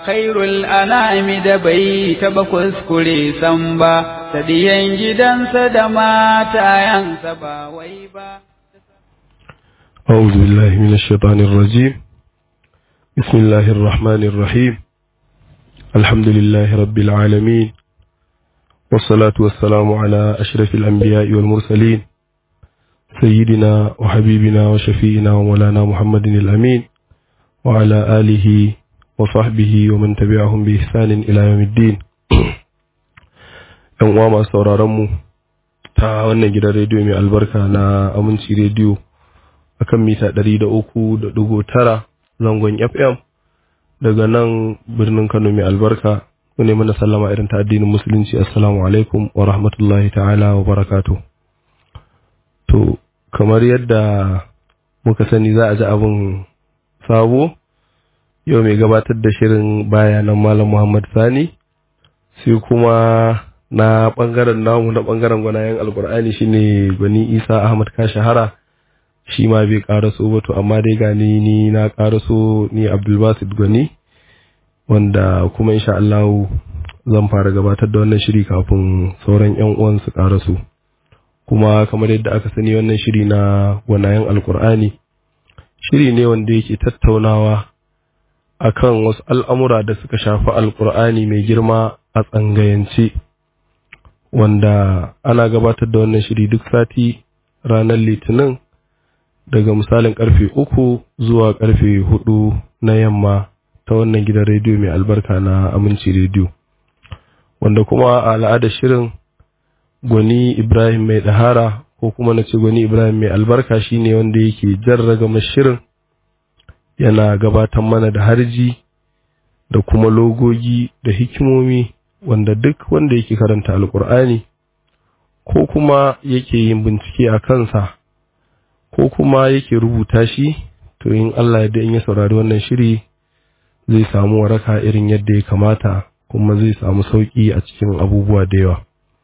khairul anami da bai taɓa kuskure san ba, ta diyan gidansa da matayansa ba wai ba. أعوذ بالله من الشيطان الرجيم بسم الله الرحمن الرحيم الحمد لله رب العالمين والصلاة والسلام على أشرف الأنبياء والمرسلين سيدنا وحبيبنا وشفينا ومولانا محمد الأمين وعلى آله وصحبه ومن تبعهم بإحسان إلى يوم الدين ‘yan uwa masu sauraronmu ta wannan gidan rediyo mai albarka na aminci rediyo a kan mita ɗari da uku da ɗigo tara zangon fm daga nan birnin kano mai albarka ne mana sallama irin ta addinin musulunci assalamu alaikum wa rahmatullahi ta'ala wa barakatu to kamar yadda muka sani za a ji abin sabo yau mai gabatar da shirin bayanan malam muhammad sani sai kuma na bangaren namu na bangaren gwanayen alkur'ani shine gwani isa ahmad ka shahara shi ma bai karaso ba to amma dai gani ni na karaso ni abdulbasid gwani wanda kuma insha Allah zan fara gabatar da wannan shiri kafin sauran yan uwan su karaso kuma kamar yadda aka sani wannan shiri na gwanayen alkur'ani shiri ne wanda yake tattaunawa akan wasu al'amura da suka shafi alkur'ani mai girma a tsangayance wanda ana gabatar da wannan shiri duk sati ranar litinin daga misalin karfe uku zuwa karfe hudu na yamma ta wannan gidan rediyo mai albarka na aminci rediyo wanda kuma a al'adar shirin gwani ibrahim mai ɗahara ko kuma na ce gwani ibrahim mai albarka shine wanda yake jarraga shirin yana gabatar mana da harji da kuma logogi da hikimomi wanda duk wanda yake karanta alkur'ani ko kuma yake yin bincike a kansa ko kuma yake rubuta shi to in Allah ya in ya saurari wannan shiri zai samu waraka irin yadda ya kamata kuma zai samu sauki a cikin abubuwa da yawa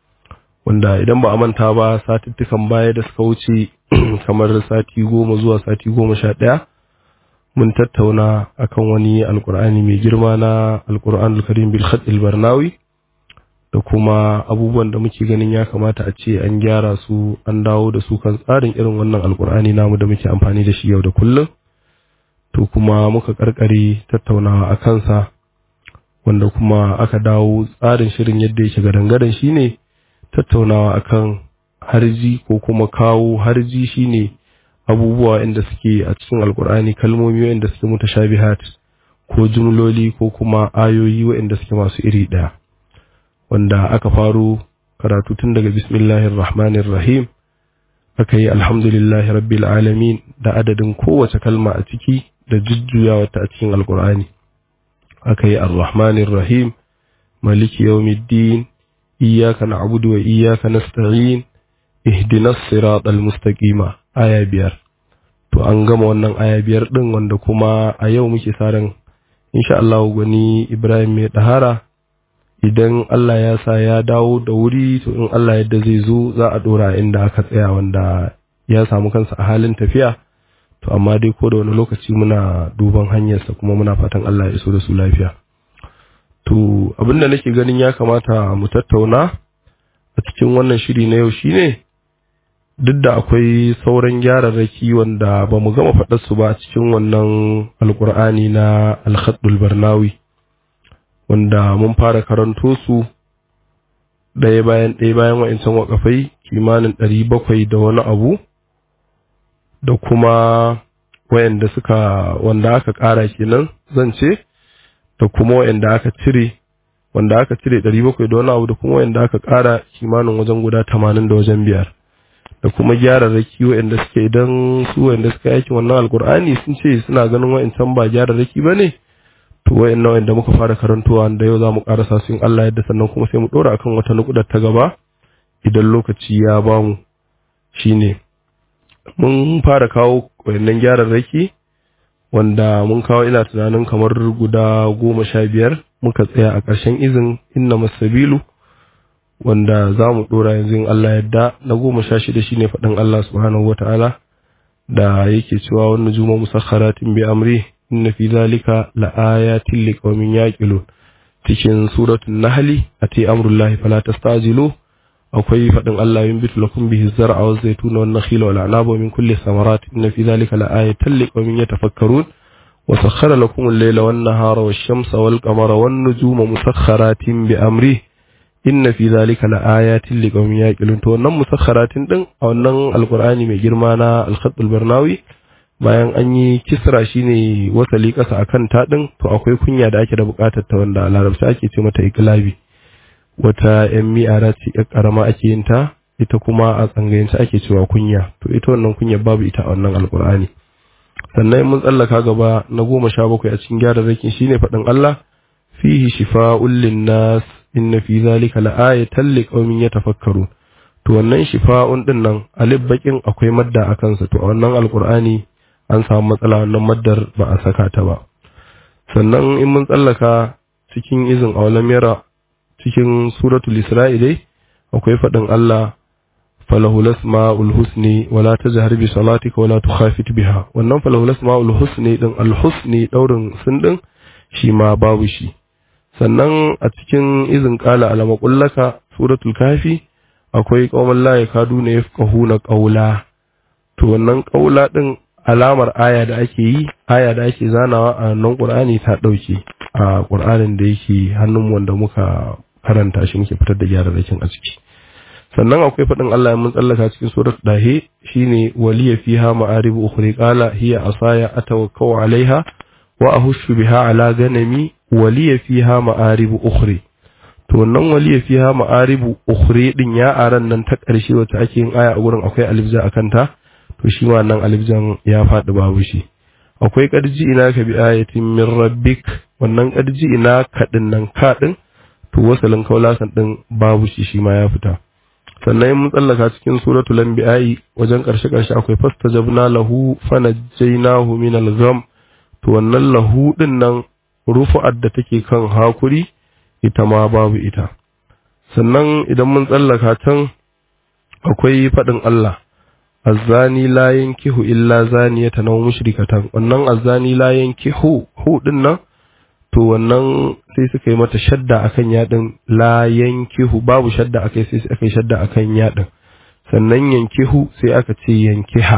wanda idan ba a manta ba satuttukan baya da suka wuce kamar sati goma zuwa sati goma sha ɗaya mun tattauna akan wani alkur'ani mai girma na alkur'an karim bil khatil barnawi da kuma abubuwan da muke ganin ya kamata a ce an gyara su an dawo da su kan tsarin irin wannan alkur'ani namu da muke amfani da shi yau da kullum to kuma muka karkare tattaunawa a kansa wanda kuma aka dawo tsarin shirin yadda yake gadan-gadan shine tattaunawa akan harji ko kuma kawo harji shine abubuwa inda suke a cikin alkur'ani kalmomi inda suke mutashabihat ko jumloli ko kuma ayoyi waɗanda suke masu iri ɗaya wanda aka faro karatu tun daga bismillahir rahmanir rahim aka yi alhamdulillahi rabbil alamin da adadin kowace kalma a ciki da jujjuyawa ta a cikin alkur'ani aka yi arrahmanir rahim maliki yawmiddin iyyaka na'budu wa iyyaka nasta'in ihdinas siratal mustaqima aya biyar to an gama wannan aya biyar din wanda kuma a yau muke sa ran insha Allah gwani Ibrahim mai dahara idan Allah ya sa ya dawo da wuri to in Allah yadda zai zo za a dora inda aka tsaya wanda ya samu kansa a halin tafiya to amma dai ko da wani lokaci muna duban hanyarsa kuma muna fatan Allah ya iso da su lafiya to abinda nake ganin ya kamata mu tattauna a cikin wannan shiri na yau shine duk da akwai sauran gyararraki wanda ba mu gama faɗar su ba cikin wannan alkur'ani na alhaddul barnawi wanda mun fara karanto su ɗaya bayan ɗaya bayan wa'incan wakafai kimanin ɗari bakwai da wani abu da kuma wayanda suka wanda aka ƙara kenan zan ce da kuma wayanda aka cire wanda aka cire ɗari bakwai da wani abu da kuma wayanda aka ƙara kimanin wajen guda tamanin da wajen biyar da kuma gyararraki wayanda suke idan su wayanda suka yaki wannan alkur'ani sun ce suna ganin wayancan ba gyararraki ba ne to wayannan wayanda muka fara karantowa da yau za mu ƙarasa su in Allah yadda sannan kuma sai mu ɗora akan wata nukudar ta gaba idan lokaci ya bamu shine mun fara kawo wayannan gyararraki wanda mun kawo ina tunanin kamar guda goma sha biyar muka tsaya a ƙarshen izin inna masabilu wanda za mu ɗora yanzu in Allah yadda na goma sha shida shine faɗin Allah subhanahu wata'ala da yake cewa wannan juma musakharatin bi amri inna fi zalika laayatin liqaumin yaqilun cikin suratul nahli ati amrullahi fala tastajilu akwai fadin Allah yunbitu lakum bihi zar'a wa zaytuna wan nakhila wal a'naba min kulli thamarat inna fi zalika laayatan liqaumin yatafakkarun wa sakhkhara lakum al-layla wan nahara wash-shamsa wal qamara wan nujuma musakhkharatin bi amrihi inna fi zalika laayatin liqaumin yaqilun to wannan musakharatin din a wannan alqur'ani mai girma na al-khatt al-barnawi bayan an yi kisra shine wasali kasa akan ta din to akwai kunya da ake da bukatar ta wanda a larabci ake ce mata iklabi wata yan mi'ara ce yar karama ake yin ta ita kuma a tsangayance ake cewa kunya to ita wannan kunya babu ita a wannan alqur'ani sannan mun tsallaka gaba na goma sha bakwai a cikin gyara rakin shine faɗin Allah fihi shifa'un lin-nas inna fi zalika la'ayatan liqaumin yatafakkarun to wannan shifa'un din nan alif bakin akwai madda a kansa to a wannan alqur'ani an samu matsala wannan maddar ba a saka ta ba sannan in mun tsallaka cikin izin awalam yara cikin suratul isra'i dai akwai fadin Allah falahu lasma'ul husni wala tajhar bi salatika wala tukhafit biha wannan falahu lasma'ul husni din al husni daurin sun din shi ma babu shi sannan a cikin izin kala alama kullaka suratul kafi akwai qauman la yakaduna yafqahuna qawla to wannan qawla din alamar aya da ake yi aya da ake zanawa a nan qur'ani ta dauke a qur'anin da yake hannun wanda muka karanta shi muke fitar da gyararrakin a ciki sannan akwai faɗin Allah mun tsallaka cikin surat dahe shine waliya fiha ma'aribu ukhri qala hiya asaya atawakkau alaiha wa ahushu biha ala ganami waliya fiha ma'aribu ukhri to wannan waliya fiha ma'aribu ukhri din ya aran nan ta ƙarshe wacce ake yin aya a gurin akwai alifja akan ta to shi ma nan alifjan ya faɗi babu shi akwai ƙarji ina ka bi ayatin min rabbik wannan ƙarji ina kaɗin nan kaɗin to wasalin kaulasan ɗin babu shi shi ma ya fita sannan mun tsallaka cikin suratul anbiya'i wajen ƙarshe ƙarshe akwai fastajabna lahu fanajjaynahu min al-gham to wannan lahu din nan rufu'ar da take kan hakuri ita ma babu ita sannan idan mun tsallaka can akwai faɗin Allah azzani la yankihu illa zaniyatan aw mushrikatan wannan azzani la yankihu hu din nan to wannan sai suka yi mata shadda akan yadin la yankihu babu shadda akai sai aka yi shadda akan yadin sannan yankihu sai aka ce yankiha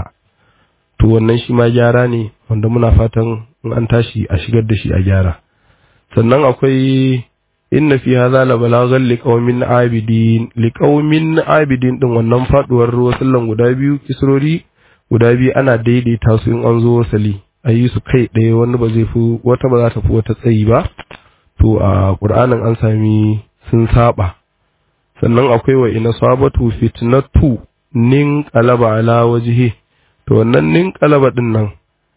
to wannan shi ma gyara ne wanda muna fatan in an tashi a shigar da shi a gyara sannan akwai inna fi hadha la balaghan liqaumin abidin liqaumin abidin din wannan faduwar wasallan guda biyu kisrori guda biyu ana daidaita su in an zo wasali ayi su kai ɗaya wani ba zai fi wata ba za ta fi wata tsayi ba to a qur'anin an sami sun saba sannan akwai wa ina sabatu fitnatu nin qalaba ala wajhi to wannan nin qalaba din nan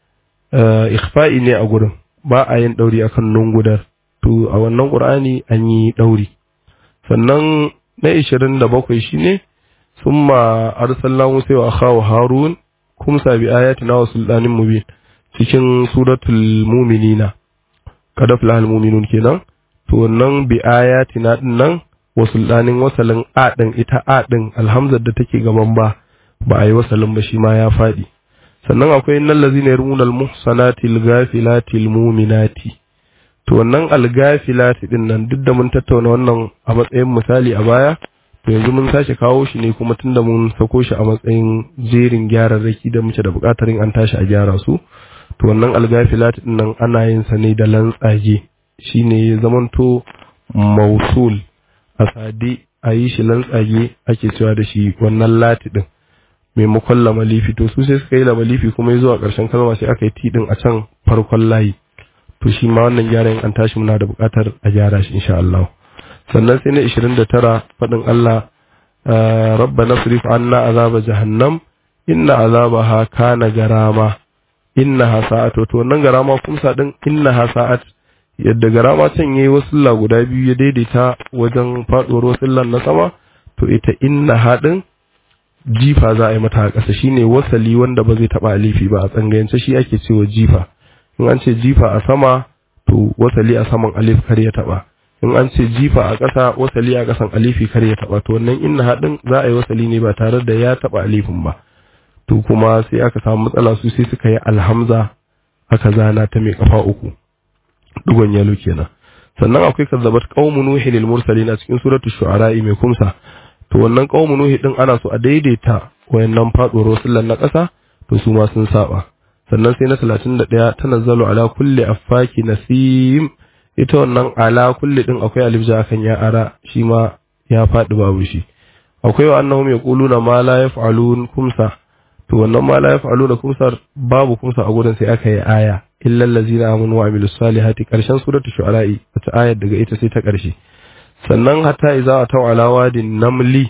ikhfa'i ne a gurin ba a yin dauri akan nun gudar to a wannan qur'ani an yi dauri sannan na 27 shine summa arsalna musa wa akhahu harun kumsa bi ayatina wa sultanin mubin cikin suratul mu'minina kada fulahal mu'minun kenan to wannan bi ayatina din nan wa sultanin wasalin a din ita a din alhamzar da take gaban ba ba a yi wasalin ba shi ma ya fadi sannan akwai innal ladzina yarmuna al muhsanati al ghafilati al mu'minati to wannan algafilati din nan duk da mun tattauna wannan a matsayin misali a baya to yanzu mun sake kawo shi ne kuma tunda mun sako shi a matsayin jerin gyararraki da muke da buƙatar an tashi a gyara su to wannan algafilati din nan ana yin sa ne da lantsage shine ya zamanto mausul a sade a yi shi lantsage ake cewa da shi wannan lati din maimakon lamalifi to su sai suka yi lamalifi kuma ya zuwa ƙarshen kalma sai aka yi ti din a can farkon layi to shi ma wannan gyaran an tashi muna da buƙatar a gyara shi insha Allah sannan sai na 29 faɗin Allah rabbana srif anna azaba jahannam inna azabaha kana garama innaha sa'at to wannan garama kumsa din innaha sa'at yadda garama can yayi wasulla guda biyu ya daidaita wajen faduwar wasullan na sama to ita innaha din jifa za a yi mata a ƙasa shine wasali wanda ba zai taba alifi ba a tsangayance shi ake cewa jifa in an ce jifa a sama to wasali a saman alif kar ya taba in an ce jifa a ƙasa wasali a ƙasan alifi kar ya taba to wannan inna hadin za a yi wasali ne ba tare da ya taba alifin ba to kuma sai aka samu matsala su sai suka yi alhamza aka zana ta mai kafa uku dugon yalo kenan sannan akwai kazzabat qaumu nuhi lil mursalin a cikin suratul shu'ara mai kumsa to wannan qaumu nuhi din ana so a daidaita wayannan faduwar rusulan na ƙasa to su ma sun saba sannan sai na 31 tanazzalu ala kulli affaki nasim ita wannan ala kulli din akwai alif ja kan ya ara shi ma ya faɗi babu shi akwai wa annahum yaquluna ma la yaf'alun kumsa to wannan ma la yaf'aluna kumsar babu kumsa a gurin sai aka yi aya illa allazina amanu wa amilus salihati karshen suratul shu'ara ta ayar daga ita sai ta karshe sannan hatta idza ataw ala wadin namli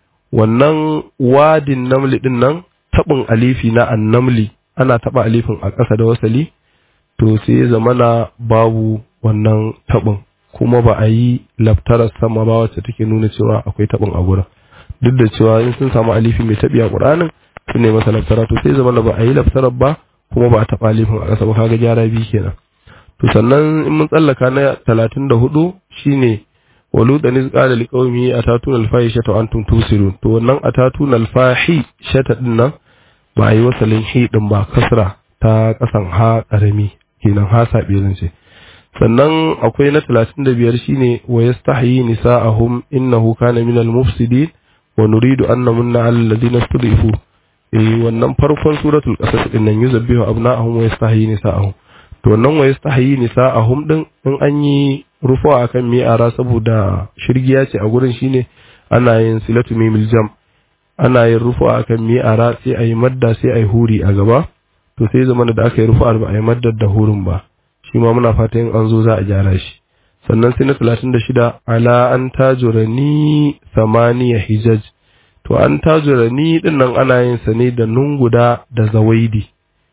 wannan wadin namli din nan tabin alifi na annamli ana taba alifin a ƙasa da wasali to sai ya zamana babu wannan tabin kuma ba a yi laftarar sama ba wacce take nuna cewa akwai tabin a gurin duk da cewa in sun samu alifi mai tabi a ƙur'anin su ne masa laftara to sai zamana ba a yi laftarar ba kuma ba a taɓa alifin a ƙasa ba kaga gyara biyu kenan to sannan in mun tsallaka na talatin da hudu shine walu da nis qala liqaumi atatuna alfahishata wa antum tusirun to wannan atatuna alfahishata din nan ba a yi wasalin hi din ba kasra ta kasan ha karami kenan ha sabe zan ce sannan akwai na 35 shine wa yastahyi nisa'ahum innahu kana minal mufsidin wa nuridu an namunna alal ladina stud'ifu eh wannan farkon suratul qasas din nan yuzabbihu abna'ahum wa yastahyi nisa'ahum to wannan wa yastahyi nisa'ahum din in an yi rufuwa akan mi'ara saboda shirgiya ce a gurin shine ana yin silatu mimil jam ana yin rufuwa akan mi'ara sai ayi madda sai ayi huri a gaba to sai zamana da aka yi rufu'ar ba ayi maddar da hurin ba shi ma muna fatan an zo za a gyara shi sannan sai na talatin da shida ala an tajurani samaniya hijaj to an tajurani din nan ana yin sa ne da nun guda da zawaidi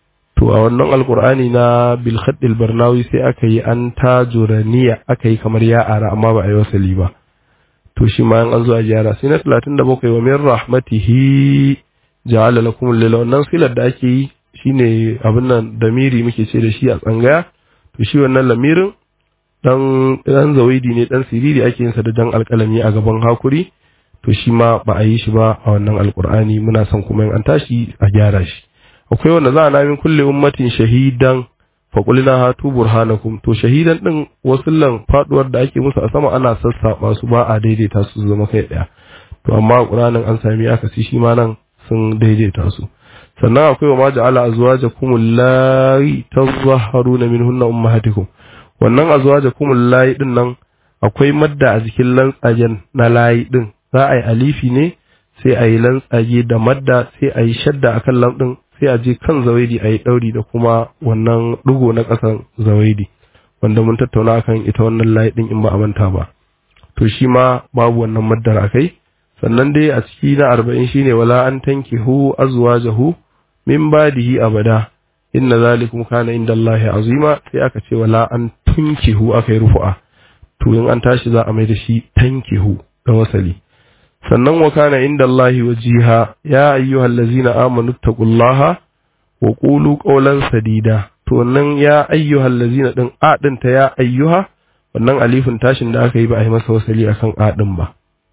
to a wannan alkur'ani na bil khaddil barnawi sai aka yi an tajuraniya aka yi kamar ya ara amma ba a yi wasali ba to shi ma an zo a gyara sai na talatin da bakwai wa min rahmatihi ja'ala lakum lil wannan silar da ake yi shine abin nan damiri muke ce da shi a tsangaya to shi wannan lamirin dan dan zawaidi ne dan siriri ake yin sa da jan alkalami a gaban hakuri to shi ma ba a yi shi ba a wannan alkur'ani muna son kuma in an tashi a gyara shi akwai wanda za a namin kulle ummatin shahidan fa qulna hatu burhanakum to shahidan din wasullan faduwar da ake musu a sama ana sassaba su ba a daidaita su zama kai daya to amma qur'anin an sami akasi shi ma nan sun daidaita su sannan akwai wa ma ja'ala azwajakum allati tazahharuna minhunna ummahatikum wannan azwajakum allati din nan akwai madda a jikin lantsajen na layi din za a yi alifi ne sai a yi lantsage da madda sai a yi shadda akan lamɗin sai a je kan zawaidi a yi ɗauri da kuma wannan ɗigo na ƙasan zawaidi wanda mun tattauna akan ita wannan layi ɗin in ba a manta ba to shi ma babu wannan maddar a kai sannan dai a ciki na arba'in shine wala an tankihu azwajahu min badihi abada inna zalikum kana inda Allah azima sai aka ce wala an tunkihu aka yi rufu'a to in an tashi za a mai da shi tankihu da wasali sannan wa kana inda Allah wajiha ya ayyuhal ladzina amanu taqullaha wa qulu qawlan sadida to wannan ya ayyuhal ladzina din a din ta ya ayyuha wannan alifin tashin da aka yi ba a yi masa wasali akan a din ba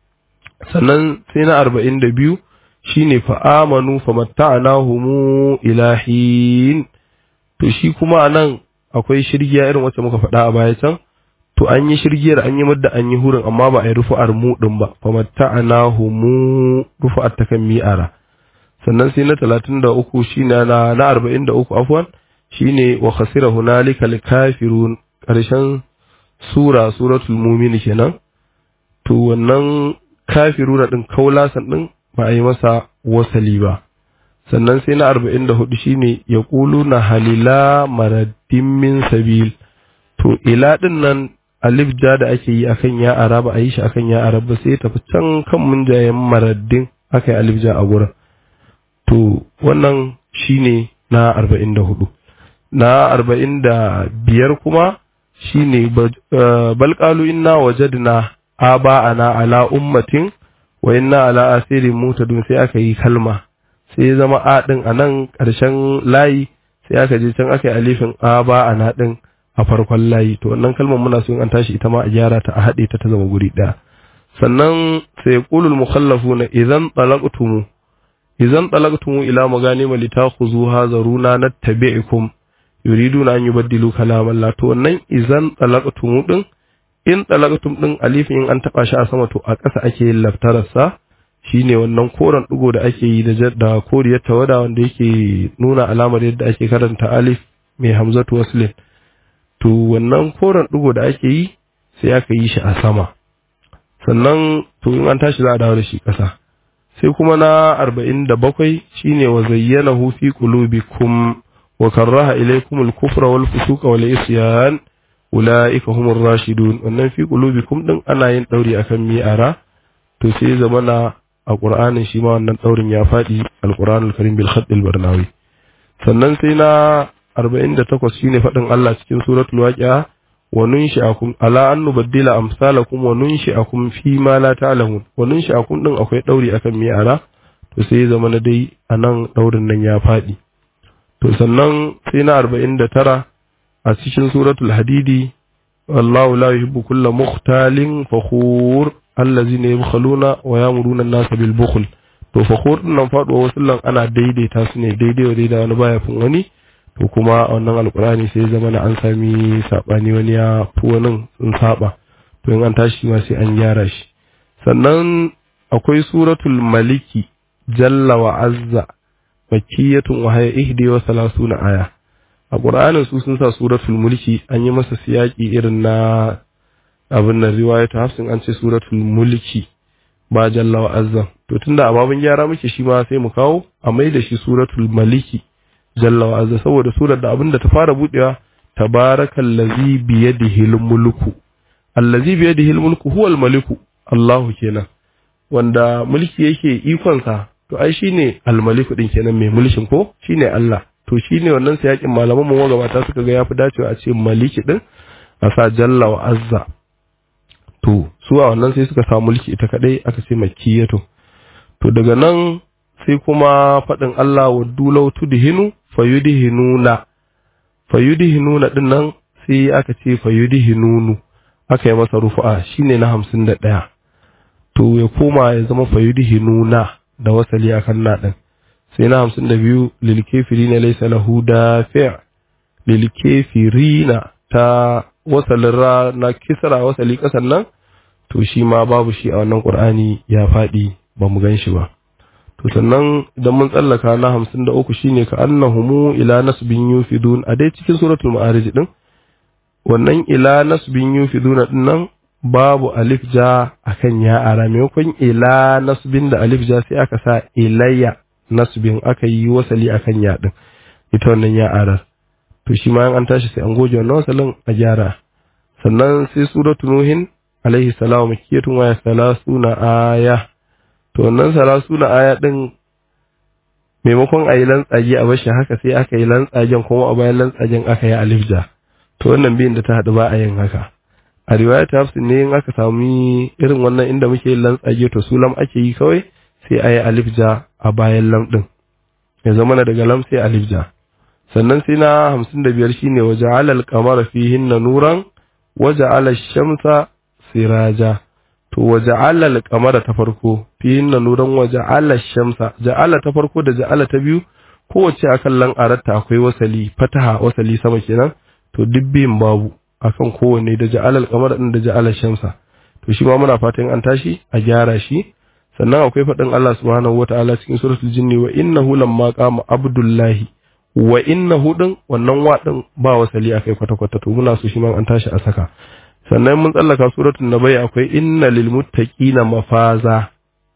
sannan sai na 42 shine fa amanu famatta'nahum ilahin to shi kuma anan akwai shirgiya irin wacce muka faɗa a baya can to an yi shirgiyar an yi madda an yi hurin amma ba a yi rufu'ar mu din ba fa matta'anahu mu rufu'ar ta kan mi'ara sannan sai na 33 shine na na 43 afwan shine wa khasira hunalika kafirun karshen sura suratul mu'min kenan to wannan kafiruna din kaulasan din ba a yi masa wasali ba sannan sai na 44 shine yaquluna halila maraddin min sabil to ila din nan alif ja da ake yi akan ya araba a yi shi akan ya araba sai tafi can kan munjayen maraddin aka yi alif ja a gurin to wannan shine na arba'in da hudu na arba'in da biyar kuma shine balƙalu inna wajadna aba'ana ala ummatin wa inna ala asirin mutadun sai aka yi kalma sai zama a din a nan ƙarshen layi sai aka je can aka yi alifin aba'ana din a farkon layi to wannan kalmar muna so in an tashi ita ma a gyara ta a haɗe ta ta zama guri ɗaya sannan sai qulul mukhallafuna idan talaqtumu idan talaqtumu ila maganim litakhuzuha zaruna nattabi'ukum yuriduna an yubaddilu kalam Allah to wannan izan talaqtum din in talaqtum din alifin in an taba shi a sama to a ƙasa ake yin laftararsa shine wannan koren digo da ake yi da da koriyar tawada wanda yake nuna alamar yadda ake karanta alif mai hamzatu waslin to wannan koren digo da ake yi sai aka yi shi a sama sannan to in an tashi za a dawo da shi ƙasa sai kuma na arba'in da bakwai shine wa zayyana fi qulubikum wa karraha ilaykum al-kufra wal fusuqa wal isyan ulaika humur rashidun wannan fi qulubikum din ana yin dauri akan mi'ara to sai zamana a qur'anin shi ma wannan daurin ya fadi al-qur'anul karim bil khatt al-barnawi sannan sai na 48 shine fadin Allah cikin suratul waqi'a wa nunshi'akum ala an nubaddila amsalakum wa nunshi'akum fi ma la ta'lamun wa nunshi'akum din akwai dauri akan mi'ara to sai zama na dai anan daurin nan ya fadi to sannan sai na 49 a cikin suratul hadidi wallahu la yuhibbu kulla mukhtalin fakhur allazina yabkhaluna wa yamuruna an-nasa bil bukhl to fakhur din nan faduwa wasu lan ana daidaita su ne daidai wa daidai wani baya fin wani to kuma a wannan alkurani sai zama na an sami sabani wani ya fi wani sun saba to in an tashi ma sai an gyara shi sannan akwai suratul maliki jalla wa azza makiyatun wa haya ihdi wa salasuna aya a qur'anin su sun sa suratul mulki an yi masa siyaki irin na abin nan riwayatu hafsin an ce suratul mulki ba jalla wa azza to tunda a babin gyara muke shi ma sai mu kawo a mai da shi suratul maliki jalla wa azza saboda surar da abinda ta fara budewa tabarakallazi biyadihi mulku allazi biyadihi mulku huwal maliku Allahu kenan wanda mulki yake ikon sa to ai shine almaliku din kenan mai mulkin ko shine Allah to shine wannan sai yakin malaman mu gabata suka ga yafi dacewa a ce maliki din a sa jalla wa azza to su a wannan sai suka sa mulki ita kadai aka ce makiyatu to daga nan sai kuma faɗin Allah wa dulau tudhinu fayudhinuna fayudhinuna din nan sai aka ce fayudhinunu aka yi masa rufu'a shine na hamsin da ɗaya to ya koma ya zama fayudhinuna da wasali akan na ɗin sai na hamsin da biyu lil kafirina laysa lahu dafi' lil kafirina ta wasalin ra na kisra wasali kasan nan to shi ma babu shi a wannan qur'ani ya faɗi ba mu gan shi ba to sannan idan mun tsallaka na hamsin da uku shine ka annahumu ila nasbin yufidun a dai cikin suratul ma'arij din wannan ila nasbin yufiduna din nan babu alif ja akan ya ara maimakon ila nasbin da alif ja sai aka sa ilayya nasbin aka yi wasali akan ya din ita wannan ya arar to shi ma an tashi sai an goge wannan wasalin a gyara sannan sai suratul nuhin alaihi salam makiyatun wa salasuna aya to wannan salasuna aya din maimakon a yi lantsage a bashi haka sai aka yi lantsagen kuma a bayan lantsagen aka yi alifja to wannan biyin da ta haɗu ba a yin haka a riwaya ta hafsin ne in aka sami irin wannan inda muke yin lantsage to su lam ake yi kawai sai a yi alifja a bayan lam ɗin ya zama na daga lam sai alifja sannan sai na hamsin da biyar shine waje alal kamar fihin na nuran waje alal shamsa siraja to waje alal kamar ta farko fihin na nuran waje alal shamsa ja'ala ta farko da ja'ala ta biyu kowace akan lan aratta akwai wasali fataha wasali sama kenan to duk biyun babu akan kowanne da ja'alal kamar din da ja'alal shamsa to shi ma muna fatan an tashi a gyara shi sannan akwai faɗin Allah subhanahu wataala cikin suratul jinni wa innahu lamma qama abdullahi wa innahu din wannan wa din ba wasali akai kwata kwata to muna so shi ma an tashi a saka sannan mun tsallaka suratul nabai akwai inna lil muttaqina mafaza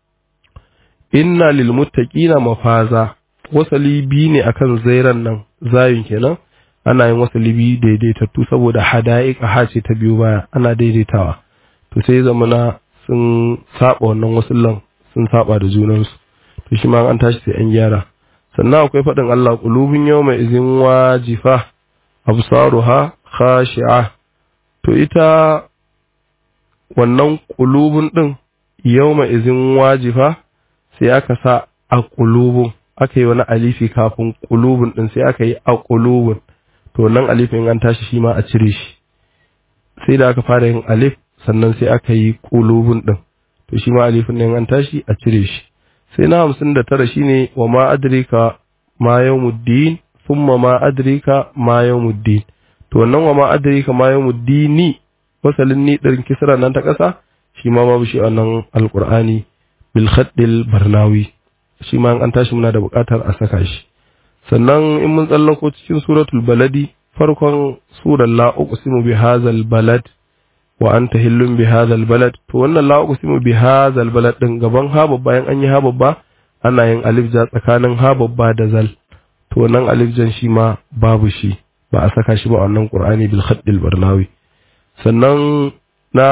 inna lil muttaqina mafaza wasali bi ne akan zairan nan zayin kenan ana yin wasali bi daidaitattu saboda hada'iq ha ce ta biyu baya ana daidaitawa to sai zamana sun saba wannan wasullan sun saba da junansu to shi ma an tashi sai an gyara sannan akwai faɗin Allah qulubun yawma izin wajifa absaruha khashi'a to ita wannan qulubun din yawma izin wajifa sai aka sa a qulubun aka yi wani alifi kafin qulubun din sai aka yi a qulubun to nan alifin an tashi shi ma a cire shi sai da aka fara yin alif sannan sai aka yi qulubun din to shi ma alifin nan an tashi a cire shi sai na hamsin da tara shine wa ma adrika ma yawmuddin thumma ma adrika ma yawmuddin to wannan wa ma adrika ma yawmuddini wasalin ni ɗin kisra nan ta ƙasa shi ma babu shi wannan alqur'ani bil khaddil barnawi shi ma an tashi muna da buƙatar a saka shi sannan in mun tsallako cikin suratul baladi farkon surar la uqsimu bi hadzal balad wa anta hillun bi hadzal balad to wannan la uqsimu bi hadzal balad din gaban ha babba yan an yi ha babba ana yin alif ja tsakanin ha babba da zal to wannan alif jan shi ma babu shi ba a saka shi ba a wannan qur'ani bil khaddil barnawi sannan na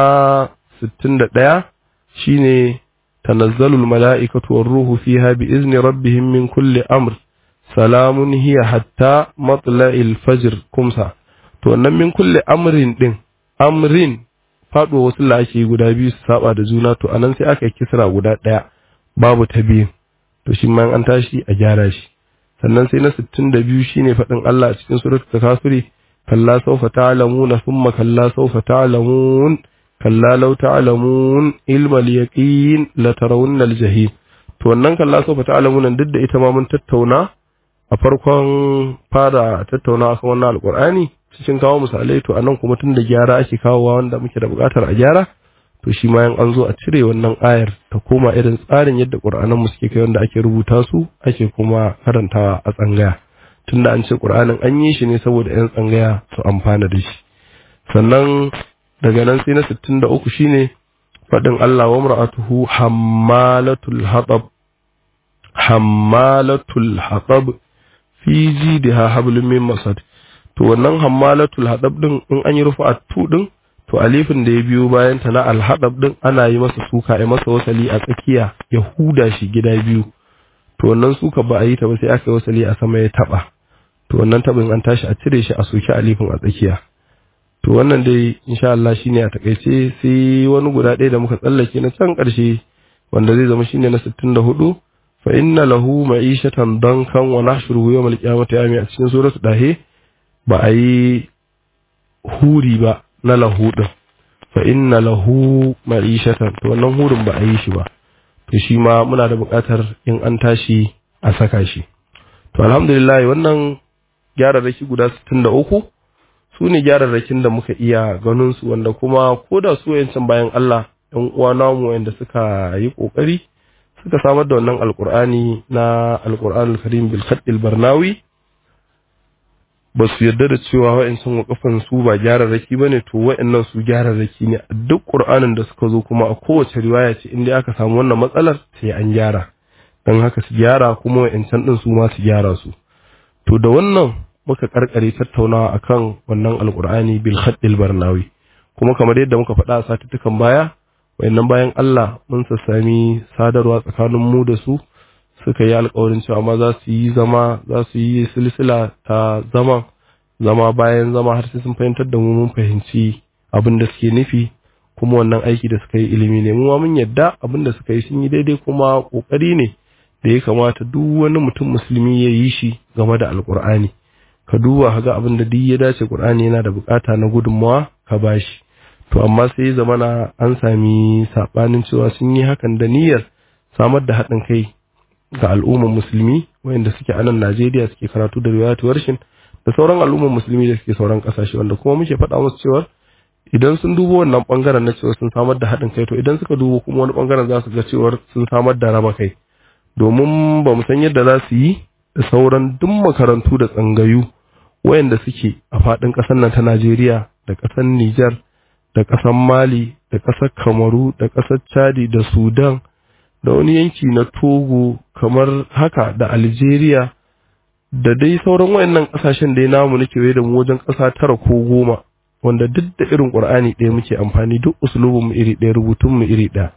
61 shine tanazzalul mala'ikatu war ruhu fiha bi izni rabbihim min kulli amr salamun hiya hatta matla'il fajr kumsa to wannan min kulli amrin din amrin faɗo wasu lashe guda biyu su saba da juna to anan sai aka kisra guda ɗaya babu ta biyu to shi ma an tashi a gyara shi sannan sai na 62 shine faɗin Allah a cikin suratul takasuri kalla sawfa ta'lamuna thumma kalla sawfa ta'lamun kalla law ta'lamun ilmal yaqin la tarawunna al-jahim to wannan kalla sawfa ta'lamun duk da ita ma mun tattauna a farkon fara tattauna kan wannan alqur'ani cikin kawo misalai to anan kuma tun da gyara ake kawowa wanda muke da buƙatar a gyara to shi ma an zo a cire wannan ayar ta koma irin tsarin yadda ƙur'anan mu suke kai wanda ake rubuta su ake kuma karantawa a tsangaya tunda an ce ƙur'anin an yi shi ne saboda 'yan tsangaya su amfana da shi sannan daga nan sai na 63 shine faɗin Allah wa mar'atuhu hammalatul hatab hammalatul hatab fi jidha hablum min masad to wannan hammalatul hadab din in an yi rufa tu din to alifin da ya biyo bayan ta na alhadab din ana yi masa suka ai masa wasali a tsakiya ya huda shi gida biyu to wannan suka ba a yi ta ba sai aka yi wasali a sama ya taba to wannan tabin an tashi a cire shi a soki alifin a tsakiya to wannan dai insha Allah shine a takaice sai wani guda ɗaya da muka tsallake na can ƙarshe wanda zai zama shine na 64 fa inna lahu ma'ishatan dankan wa nahshuruhu yawmal qiyamati yami a cikin suratul dahe ba a yi huri ba na lahu ɗin fa inna lahu ma'ishatan to wannan hurin ba a yi shi ba to shi ma muna da buƙatar in an tashi a saka shi to alhamdulillah wannan gyararraki guda 63 su ne gyararrakin da muka iya ganin su wanda kuma ko da su yancan bayan Allah ɗan uwa namu wanda suka yi ƙoƙari suka samar da wannan alƙur'ani na alƙur'anul karim bil barnawi ba su yarda da cewa wa'ancan wakafan su ba gyararraki ba ne to wa'annan su gyararraki ne a duk ƙur'anin da suka zo kuma a kowace riwaya ce inda aka samu wannan matsalar sai an gyara don haka su gyara kuma wa'ancan ɗin su ma su gyara su to da wannan muka karkare tattaunawa akan wannan alƙur'ani bil khaddil barnawi kuma kamar yadda muka faɗa a satuttukan baya wayannan bayan Allah mun sassami sadarwa tsakanin mu da su suka yi alkawarin cewa ma za su yi zama za su yi silsila ta zama zama bayan zama har sai sun fahimtar da mu mun fahimci abin da suke nufi kuma wannan aiki da suka yi ilimi ne mu ma mun yadda abin da suka yi sun yi daidai kuma kokari ne da ya kamata duk wani mutum musulmi ya yi shi game da alkur'ani ka duba ka ga abin da duk ya dace qur'ani yana da bukata na gudunmawa ka bashi to amma sai zamana an sami sabanin cewa sun yi hakan da niyyar samar da haɗin kai ga al'ummar musulmi wayanda suke a nan Najeriya suke karatu da riwayatu warshin da sauran al'ummar musulmi da suke sauran kasashe wanda kuma muke faɗa musu cewa idan sun dubo wannan bangaren na cewa sun samar da haɗin kai to idan suka dubo kuma wani bangaren za su ga cewa sun samar da raba kai domin ba mu san yadda za su yi da sauran duk makarantu da tsangayu wayanda suke a faɗin ƙasar nan ta Najeriya da ƙasar Nijar da ƙasar Mali da ƙasar Kamaru da ƙasar Chadi da Sudan da wani yanki na Togo kamar haka da Algeria da dai sauran wayannan kasashen da namu nake waye da mu wajen kasa tara ko goma wanda duk da irin Qur'ani ɗaya muke amfani duk usulubin mu iri ɗaya rubutun mu iri ɗaya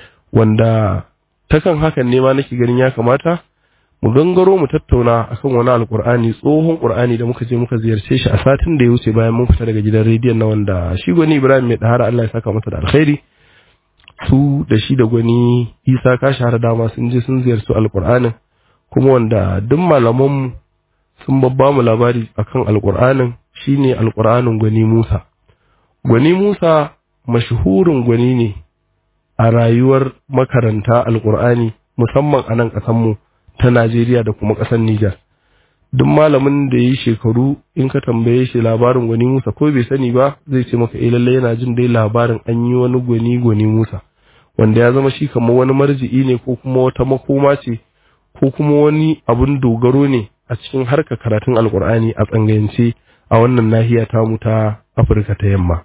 wanda takan hakan ne ma nake ganin ya kamata mu gangaro mu tattauna akan wani alkur'ani tsohon qur'ani da muka je muka ziyarce shi a satin da ya wuce bayan mun fita daga gidan rediyon na wanda shi gwani Ibrahim mai dahara Allah ya saka masa da alkhairi su da shi da gwani Isa ka shahara dama sun je sun ziyarci alkur'anin kuma wanda duk malaman sun babba mu labari akan alkur'anin shine alkur'anin gwani Musa gwani Musa mashhurin gwani ne a rayuwar makaranta alkur'ani musamman a nan ƙasar mu ta Najeriya da kuma ƙasar Nijar. duk malamin da yi shekaru in ka tambaye shi labarin gwani Musa ko bai sani ba zai ce maka eh lalle yana jin dai labarin an yi wani gwani gwani Musa wanda ya zama shi kamar wani marji'i ne ko kuma wata makoma ce ko kuma wani abun dogaro ne a cikin harkar karatun alkur'ani a tsangayance a wannan nahiya tamu ta Afirka ta yamma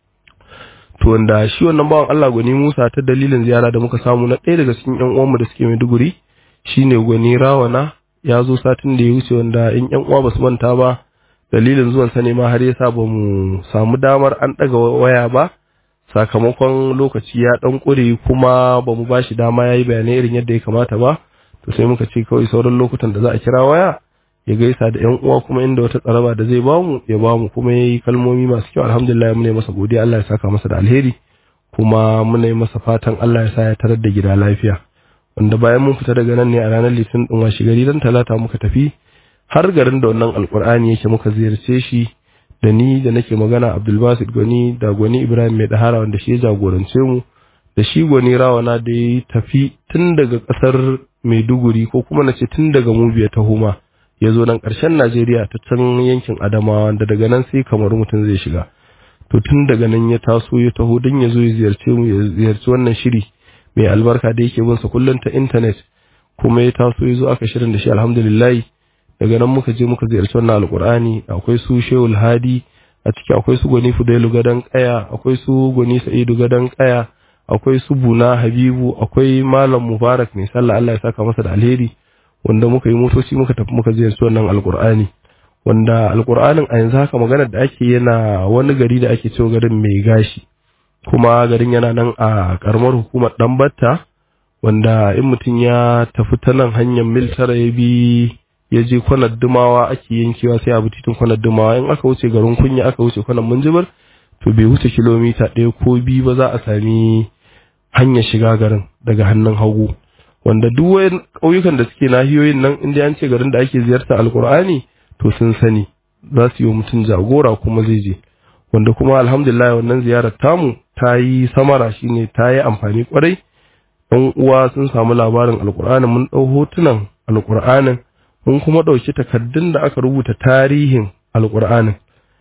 to wanda shi wannan bawan Allah gwani Musa ta dalilin ziyara da muka samu na ɗaya daga cikin ƴan uwanmu da suke Maiduguri shine gwani Rawana ya zo satin da ya wuce wanda in ƴan uwa basu manta ba dalilin zuwan sa ne ma har yasa ba mu samu damar an ɗaga waya ba sakamakon lokaci ya ɗan ƙure kuma ba mu ba shi dama ya yi bayanai irin yadda ya kamata ba to sai muka ce kawai sauran lokutan da za a kira waya ya gaisa da ƴan uwa kuma inda wata tsaraba da zai bamu ya bamu kuma ya yi kalmomi masu kyau alhamdulillah muna yi masa godiya Allah ya saka masa da alheri kuma muna yi masa fatan Allah ya sa ya tarar da gida lafiya wanda bayan mun fita daga nan ne a ranar litinin din washe gari dan talata muka tafi har garin da wannan alkur'ani yake muka ziyarce shi da ni da nake magana Abdulbasit Gwani da Gwani Ibrahim mai dahara wanda shi ya jagorance mu da shi Gwani Rawana da ya tafi tun daga kasar Maiduguri ko kuma na ce tun daga Mubiya ta Huma ya zo nan ƙarshen Najeriya ta can yankin Adamawa wanda daga nan sai kamar mutum zai shiga to tun daga nan ya taso ya taho don ya zo ya ziyarce mu ya ziyarci wannan shiri mai albarka da yake bin sa kullum ta internet kuma ya taso ya zo aka shirin da shi alhamdulillah daga nan muka je muka ziyarci wannan alkur'ani akwai su shehul hadi a ciki akwai su gwani fudailu gadan kaya akwai su gwani sa'idu gadan kaya akwai su buna habibu akwai malam mubarak mai sallah Allah ya saka masa da alheri wanda muka yi motoci muka tafi muka ziyarci wannan alkur'ani wanda alkur'anin a yanzu haka maganar da ake yana wani gari da ake cewa garin mai gashi kuma garin yana nan a karamar hukumar dambatta wanda in mutum ya tafi ta nan hanyar mil tara ya bi ya je kwanar dumawa ake yankewa sai abu titin kwanar dumawa in aka wuce garin kunya aka wuce kwanar munjibir to bai wuce kilomita ɗaya ko biyu ba za a sami hanyar shiga garin daga hannun hagu wanda duk wayan ƙauyukan da suke nahiyoyin nan inda an ce garin da ake ziyarta alkur'ani to sun sani za su yi wa mutum jagora kuma zai je wanda kuma alhamdulillah wannan ziyarar tamu ta yi samara shine ta yi amfani kwarai ɗan uwa sun samu labarin alkur'anin mun ɗau hotunan alkur'anin mun kuma ɗauki takardun da aka rubuta tarihin alkur'anin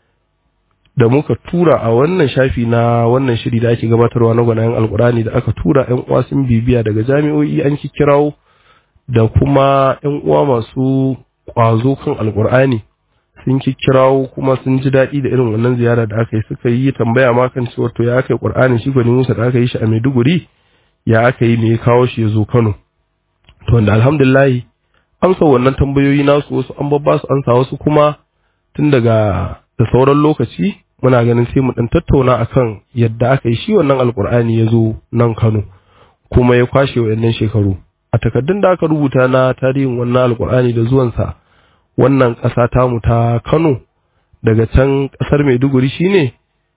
da muka tura a wannan shafi na wannan shiri da ake gabatarwa na gwanayen alkur'ani da aka tura yan uwa sun bibiya daga jami'o'i an kirawo da kuma yan uwa masu ƙwazo kan alkur'ani sun kirawo kuma sun ji daɗi da irin wannan ziyara da aka yi suka yi tambaya ma kan cewa to ya aka yi ƙur'anin shi gwani musa da aka yi shi a maiduguri ya aka yi me ya kawo shi ya zo kano to wanda alhamdulillahi amsa wannan tambayoyi nasu wasu an babba su ansa wasu kuma tun daga da sauran lokaci muna ganin sai mu dan tattauna akan yadda aka yi shi wannan alkur'ani ya zo nan Kano kuma ya kwashe wayannan shekaru a takaddun da aka rubuta na tarihin wannan alkur'ani da zuwansa wannan ƙasa tamu ta Kano daga can ƙasar Maiduguri shine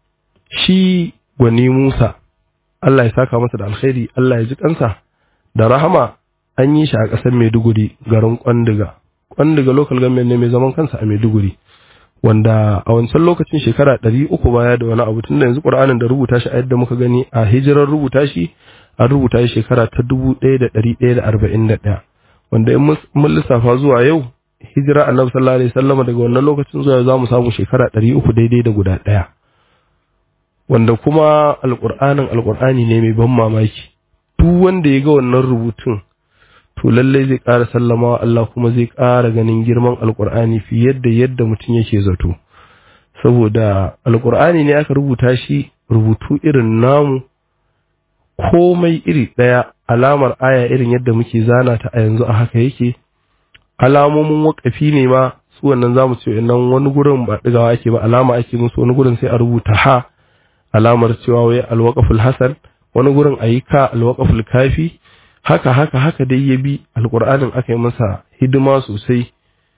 shi gwani Musa Allah ya saka masa da alkhairi Allah ya ji kansa da rahama an yi shi a ƙasar Maiduguri garin Kwandiga Kwandiga local government ne mai zaman kansa a Maiduguri wanda a wancan lokacin shekara ɗari uku baya da wani abu tunda yanzu ƙur'anin da rubuta shi a yadda muka gani a hijirar rubuta shi an rubuta shi shekara ta dubu ɗaya da ɗari ɗaya da arba'in da ɗaya wanda in mun lissafa zuwa yau hijira annabi sallallahu alaihi wasallam daga wannan lokacin zuwa za mu samu shekara ɗari uku daidai da guda ɗaya wanda kuma alƙur'anin alƙur'ani ne mai ban mamaki duk wanda ya ga wannan rubutun to lallai zai ƙara sallama wa Allah kuma zai ƙara ganin girman alƙur'ani fiye da yadda mutum yake zato saboda alƙur'ani ne aka rubuta shi rubutu irin namu komai iri ɗaya alamar aya irin yadda muke zana ta a yanzu a haka yake alamomin wakafi ne ma su wannan zamu ce nan wani gurin ba ɗigawa ake ba alama ake musu wani gurin sai a rubuta ha alamar cewa wai alwaqaful hasan wani gurin ayi ka alwaqaful kafi haka haka haka dai ya bi alƙur'anin aka yi masa hidima sosai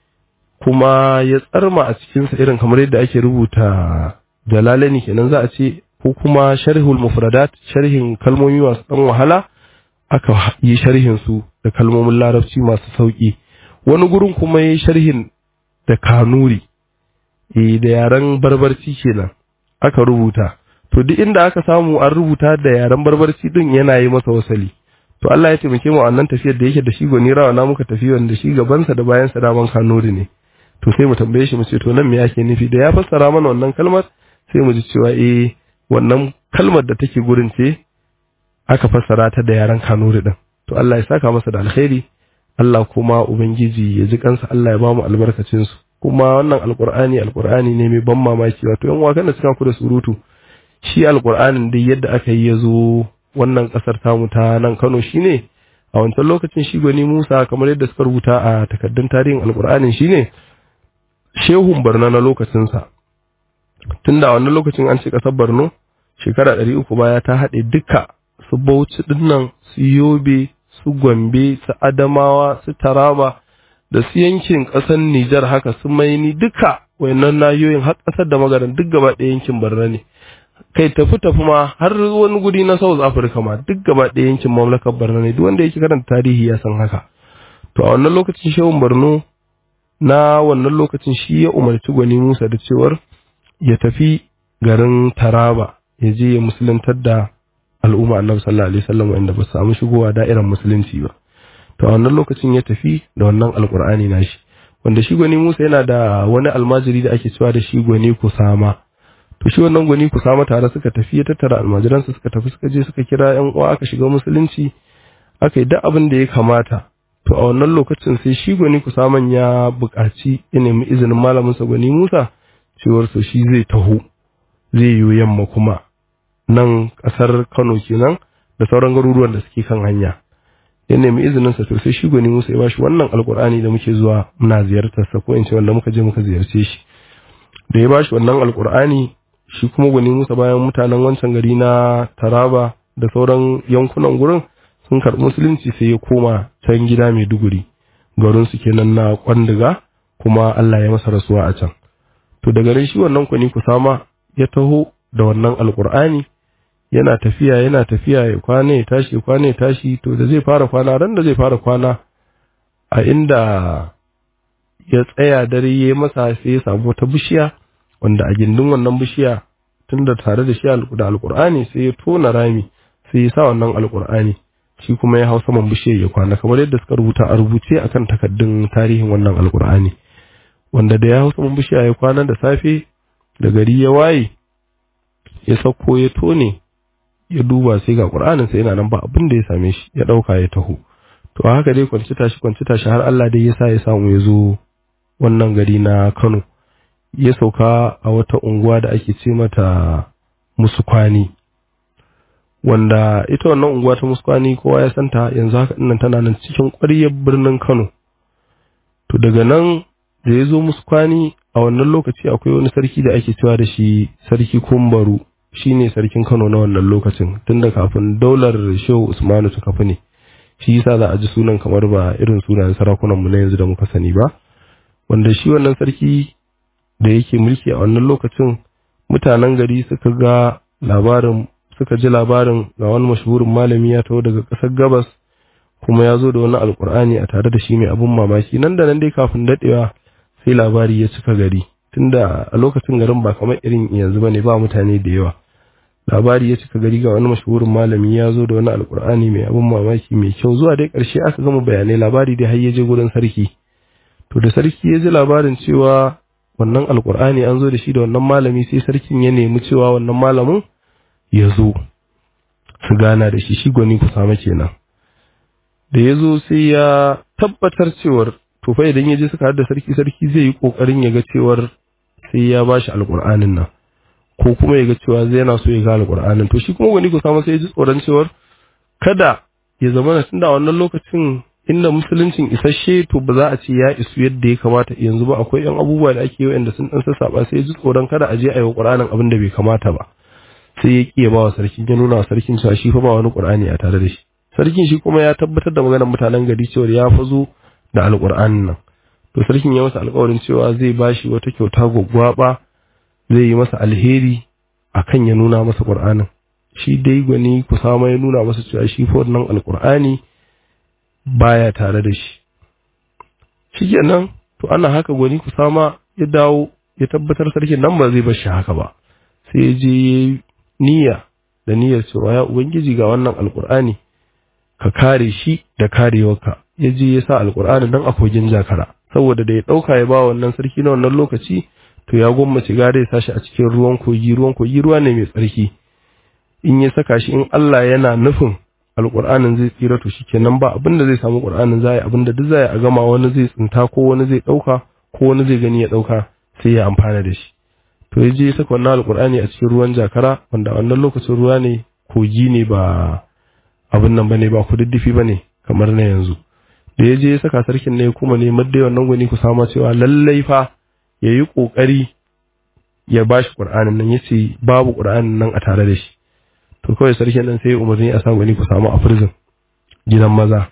kuma ya tsarma a cikinsa irin kamar yadda ake rubuta jalalani kenan za a ce ko kuma sharhul mufradat sharhin kalmomi masu ɗan wahala aka yi sharhin su da kalmomin larabci masu sauƙi wani gurin kuma yi sharhin da kanuri eh da yaren barbarci kenan aka rubuta to duk inda aka samu an rubuta da yaren barbarci din yana yi masa wasali to Allah ya taimake mu wannan tafiyar da yake da shi goni rawa na muka tafi wanda shi gabansa da bayansa daman kanuri ne to sai mu tambaye shi mu ce to nan me yake nufi da ya fassara mana wannan kalmar sai mu ji cewa eh wannan kalmar da take gurin ce aka fassara ta da yaran kanuri din to Allah ya saka masa da alkhairi Allah kuma ubangiji ya ji kansa Allah ya ba mu albarkacin su kuma wannan alqur'ani alqur'ani ne mai ban mamaki wato yan wakan da suka ku da surutu shi alqur'anin dai yadda aka yi yazo wannan kasar tamu ta nan Kano shine a wancan lokacin shi gwani Musa kamar yadda suka rubuta a takaddun tarihin alqur'anin shine shehun Barna na lokacin sa tunda a wannan lokacin an ce kasar Borno shekara 300 baya ta haɗe duka su Bauchi dinnan su Yobe su Gombe su Adamawa su Taraba da su yankin ƙasar Nijar haka su Maini duka wayannan nayoyin har ƙasar da magaran duk gaba ɗaya yankin Barna ne kai tafi tafi ma har wani guri na South Africa ma duk gaba ɗaya yankin mamlakar Barna ne duk wanda yake karanta tarihi ya san haka to a wannan lokacin shehun Borno na wannan lokacin shi ya umarci gwani Musa da cewar ya tafi garin Taraba ya je ya musuluntar da al'umma annabi sallallahu alaihi wasallam wanda ba su samu shigowa da'irar musulunci ba to a wannan lokacin ya tafi da wannan alqur'ani nashi wanda shi gwani Musa yana da wani almajiri da ake cewa da shi gwani Kusama to shi wannan gwani Kusama tare suka tafi ya tattara almajiransa suka tafi suka je suka kira yan uwa aka shiga musulunci aka yi duk abin da ya kamata to a wannan lokacin sai shi gwani Kusaman ya buƙaci ya nemi izinin malaminsa gwani Musa cewar so shi zai taho zai yi yamma kuma nan ƙasar Kano kenan da sauran garuruwan da suke kan hanya ya nemi izinin sa to sai shi gwani Musa ya bashi wannan alkur'ani da muke zuwa muna ziyartar sa ko in ce wanda muka je muka ziyarce shi da ya bashi wannan alkur'ani shi kuma gwani Musa bayan mutanen wancan gari na Taraba da sauran yankunan gurin sun karɓi musulunci sai ya koma can gida Maiduguri garin su kenan na Kwandiga kuma Allah ya masa rasuwa a can to daga nan shi wannan kwani kusama ya taho da wannan alkur'ani yana tafiya yana tafiya ya kwana ya tashi ya kwana ya tashi to da zai fara kwana ran da zai fara kwana a inda ya tsaya dare ya masa sai ya samu wata bishiya wanda a gindin wannan bishiya tunda tare da shi da alkur'ani sai ya tona rami sai ya sa wannan alkur'ani shi kuma ya hau saman bishiyar ya kwana kamar yadda suka rubuta a rubuce akan takaddun tarihin wannan alkur'ani wanda da ya hau saman bishiya ya kwana da safe da gari ya waye ya sauko ya tone ya duba sai ga qur'anin sai yana nan ba abin da ya same shi ya dauka ya taho to haka dai kwanci tashi kwanci tashi har Allah dai ya sa ya samu ya zo wannan gari na Kano ya sauka a wata unguwa da ake ce mata Musukwani wanda ita wannan unguwa ta Musukwani kowa ya santa yanzu haka dinnan tana nan cikin ƙwaryar birnin Kano to daga nan da ya zo Musukwani a wannan lokaci akwai wani sarki da ake cewa da shi sarki Kumbaru shine sarkin Kano na wannan lokacin tunda kafin daular Shehu Usmanu ta kafa ne shi yasa za a ji sunan kamar ba irin sunayen sarakunan mu na yanzu da muka sani ba wanda shi wannan sarki da yake mulki a wannan lokacin mutanen gari suka ga labarin suka ji labarin ga wani mashahurin malami ya taho daga ƙasar gabas kuma ya zo da wani alkur'ani a tare da shi mai abun mamaki nan da nan dai kafin daɗewa sai labari ya cika gari tunda a lokacin garin ba kamar irin yanzu bane ba mutane da yawa labari ya cika gari ga wani mashahurin malami ya zo da wani alkur'ani mai abun mamaki mai kyau zuwa dai ƙarshe aka gama bayanai labari dai har ya je gurin sarki to da sarki ya ji labarin cewa wannan alkur'ani an zo da shi da wannan malami sai sarkin ya nemi cewa wannan malamin ya zo su gana da shi shi gwani ku samu kenan da ya zo sai ya tabbatar cewar to fa idan ya je suka da sarki sarki zai yi kokarin ya ga cewar sai ya bashi alkur'anin nan ko kuma ya ga cewa zai yana so ya ga alkur'anin to shi kuma gwani ku samu sai ya ji tsoron cewar kada ya zama na tunda a wannan lokacin inda musuluncin isasshe to ba za a ce ya isu yadda ya kamata yanzu ba akwai yan abubuwa da ake yi wanda sun dan sassaba sai ya ji tsoron kada a je a yi wa qur'anin abin da bai kamata ba sai ya kiya ba wa sarkin ya nuna wa sarkin cewa shi fa ba wani qur'ani a tare da shi sarkin shi kuma ya tabbatar da maganar mutanen gari cewa ya fazo da alqur'anin nan to sarkin ya masa alƙawarin cewa zai bashi wata kyauta gwaggwaba zai yi masa alheri akan ya nuna masa qur'anin shi dai gwani kusama ya nuna masa cewa shi fa wannan alqur'ani baya tare da shi shikenan to ana haka gwani kusama ya dawo ya tabbatar sarkin nan ba zai bar shi haka ba sai ya je niyya da niyyar cewa ya ubangiji ga wannan alkur'ani ka kare shi da karewarka ya je ya sa alkur'ani nan a kogin jakara saboda da ya ɗauka ya ba wannan sarki na wannan lokaci to ya gwammace gare ya sashi a cikin ruwan kogi ruwan kogi ruwa ne mai tsarki in ya saka shi in Allah yana nufin alƙur'anin zai tsira to shikenan ba abin da zai samu ƙur'anin zai abin da duk zai a gama wani zai tsinta ko wani zai ɗauka ko wani zai gani ya ɗauka sai ya amfana da shi to ya je ya saka wannan alƙur'ani a cikin ruwan jakara wanda wannan lokacin ruwa ne kogi ne ba abin nan bane ba kududdufi bane kamar na yanzu da ya je ya saka sarkin ne kuma ne madda wannan gwani ku sama cewa lallai fa ya yi ƙoƙari ya ba shi ƙur'anin nan ya ce babu ƙur'anin nan a tare da shi to kawai sarkin nan sai umarni a sa gwani ku samu a prison gidan maza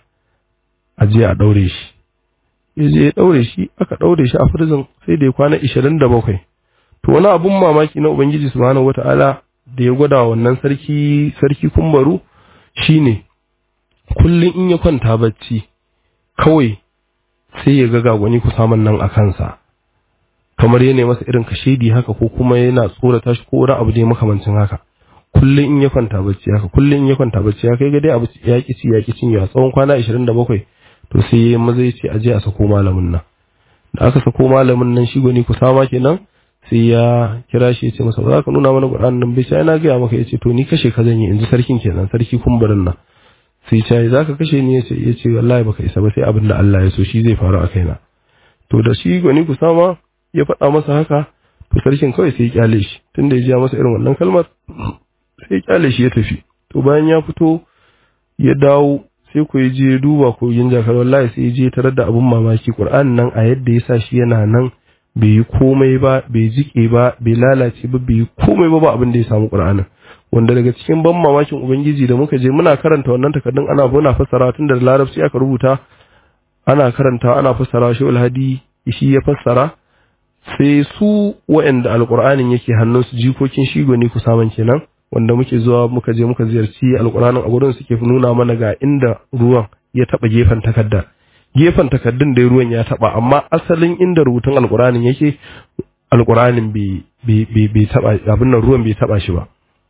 a je a ɗaure shi ya je ya ɗaure shi aka ɗaure shi a prison sai da ya kwana ishirin da bakwai to wani abun mamaki na ubangiji subhanahu wata'ala da ya gwada wannan sarki sarki kumbaru shine kullum in ya kwanta bacci kawai sai ya ga gagwani ku samun nan a kansa kamar yana masa irin kashedi haka ko kuma yana tsorata shi ko wani abu ne makamancin haka kullum in ya kwanta bacci haka kullum in ya kwanta bacci haka ya ga dai abu ya ki ci ya ki cinyewa tsawon kwana 27 to sai ya maza ya ce a je a sako malamin nan da aka sako malamin nan shi gwani kusama kenan sai ya kira shi ya ce masa za ka nuna mana Qur'an nan bai sai na gaya maka ya ce to ni kashe ka zan yi in ji sarkin kenan sarki kumbarin nan sai ce za ka kashe ni ya ce ya ce wallahi baka isa ba sai abin da Allah ya so shi zai faru a kaina to da shi gwani kusama ya faɗa masa haka to sarkin kawai sai ya kyale shi tunda ya ji masa irin wannan kalmar sai ya kyale shi ya tafi to bayan ya fito ya dawo sai ku je duba kogin jakar wallahi sai ya je tarar da abun mamaki Qur'an nan a yadda ya sa shi yana nan bai yi komai ba bai jike ba bai lalace ba bai yi komai ba ba abin da ya samu Qur'anin wanda daga cikin ban mamakin ubangiji da muka je muna karanta wannan takardun ana muna fassara tun da larabci aka rubuta ana karanta ana fassara shi alhadi shi ya fassara sai su waɗanda alƙur'anin yake hannunsu jikokin shigo ne ku saman kenan wanda muke zuwa muka je muka ziyarci alƙur'anin a gurin suke nuna mana ga inda ruwan ya taɓa gefen takardar gefen takardun da ruwan ya taɓa amma asalin inda rubutun alƙur'anin yake alƙur'anin bai taɓa abin nan ruwan bai taɓa shi ba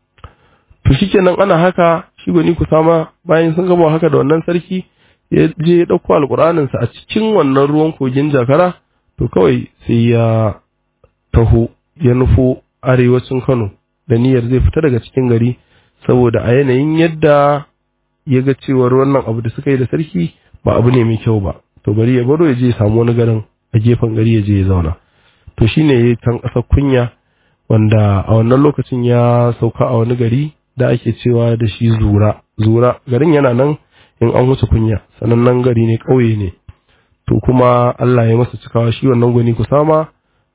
to shikenan ana haka shigo ni ku sama bayan sun gama haka da wannan sarki ya je ya ɗauko alƙur'aninsa a cikin wannan ruwan kogin jakara to kawai sai ya taho ya nufo arewacin Kano da niyyar zai fita daga cikin gari saboda a yanayin yadda ya ga cewar wannan abu da suka yi da sarki ba abu ne mai kyau ba to bari ya baro ya je ya samu wani garin a gefen gari ya je ya zauna to shine ya can ƙasar kunya wanda a wannan lokacin ya sauka a wani gari da ake cewa da shi zura zura garin yana nan in an wuce kunya sanannen gari ne ƙauye ne to kuma Allah ya masa cikawa shi wannan gwani kusama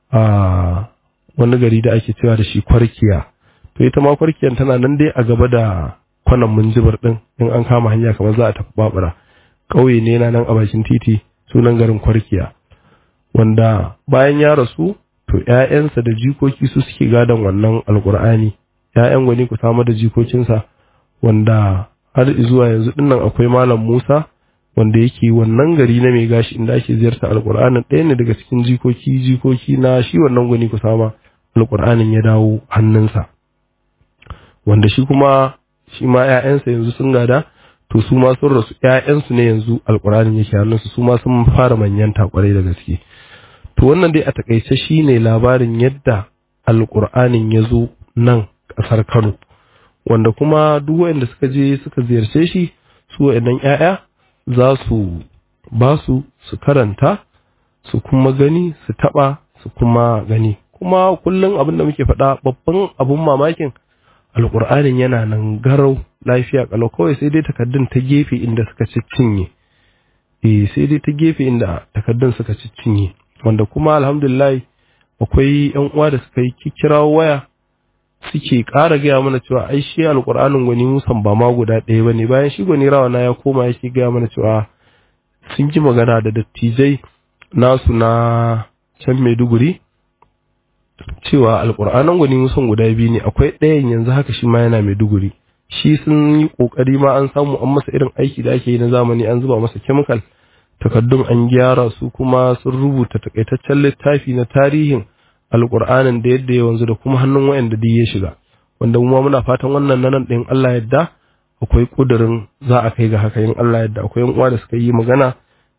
a wani gari da ake cewa da shi kwarkiya to ita ma kwarkiyan tana nan dai a gaba da kwanan munjibir din in an kama hanya kamar za a tafi babura ƙauye ne yana nan a bakin titi sunan garin kwarkiya wanda bayan ya rasu to ƴaƴansa da jikoki su suke gadon wannan alkur'ani ƴaƴan gwani kusama da jikokinsa wanda har zuwa yanzu dinnan akwai malam Musa wanda yake wannan gari na mai gashi inda ake ziyarta alkur'anin ɗaya ne daga cikin jikoki jikoki na shi wannan gwani kusama alkur'anin ya dawo hannunsa wanda shi kuma shi ma ƴaƴansa yanzu sun gada to su ma sun rasu ƴaƴansu ne yanzu alkur'anin yake hannunsu su ma sun fara manyanta kwarai da gaske to wannan dai a takaice shine labarin yadda alkur'anin ya zo nan ƙasar Kano wanda kuma duk waɗanda suka je suka ziyarce shi su waɗannan ƴaƴa za su ba su su karanta su kuma gani su taba su kuma gani kuma kullum abin da muke faɗa babban abun mamakin alƙur'anin yana nan garau lafiya kalau kawai sai dai takaddun ta gefe inda suka cinye eh sai dai ta gefe inda takaddun suka cinye wanda kuma alhamdulillah akwai yan uwa da suka yi kirawo waya suke ƙara gaya mana cewa ai shi alƙur'anin gwani musan ba ma guda ɗaya ba ne bayan shi gwani rawana ya koma yake gaya mana cewa sun ji magana da dattijai nasu na can maiduguri cewa alƙur'anin gwani musan guda biyu ne akwai ɗayan yanzu haka shi ma yana maiduguri shi sun yi ƙoƙari ma an samu an masa irin aiki da ake yi na zamani an zuba masa kemikal takaddun an gyara su kuma sun rubuta takaitaccen littafi na tarihin alƙur'anin da yadda ya wanzu da kuma hannun wayanda duk ya shiga wanda mu muna fatan wannan nan ɗin Allah yadda akwai ƙudurin za a kai ga haka in Allah yadda akwai uwa da suka yi magana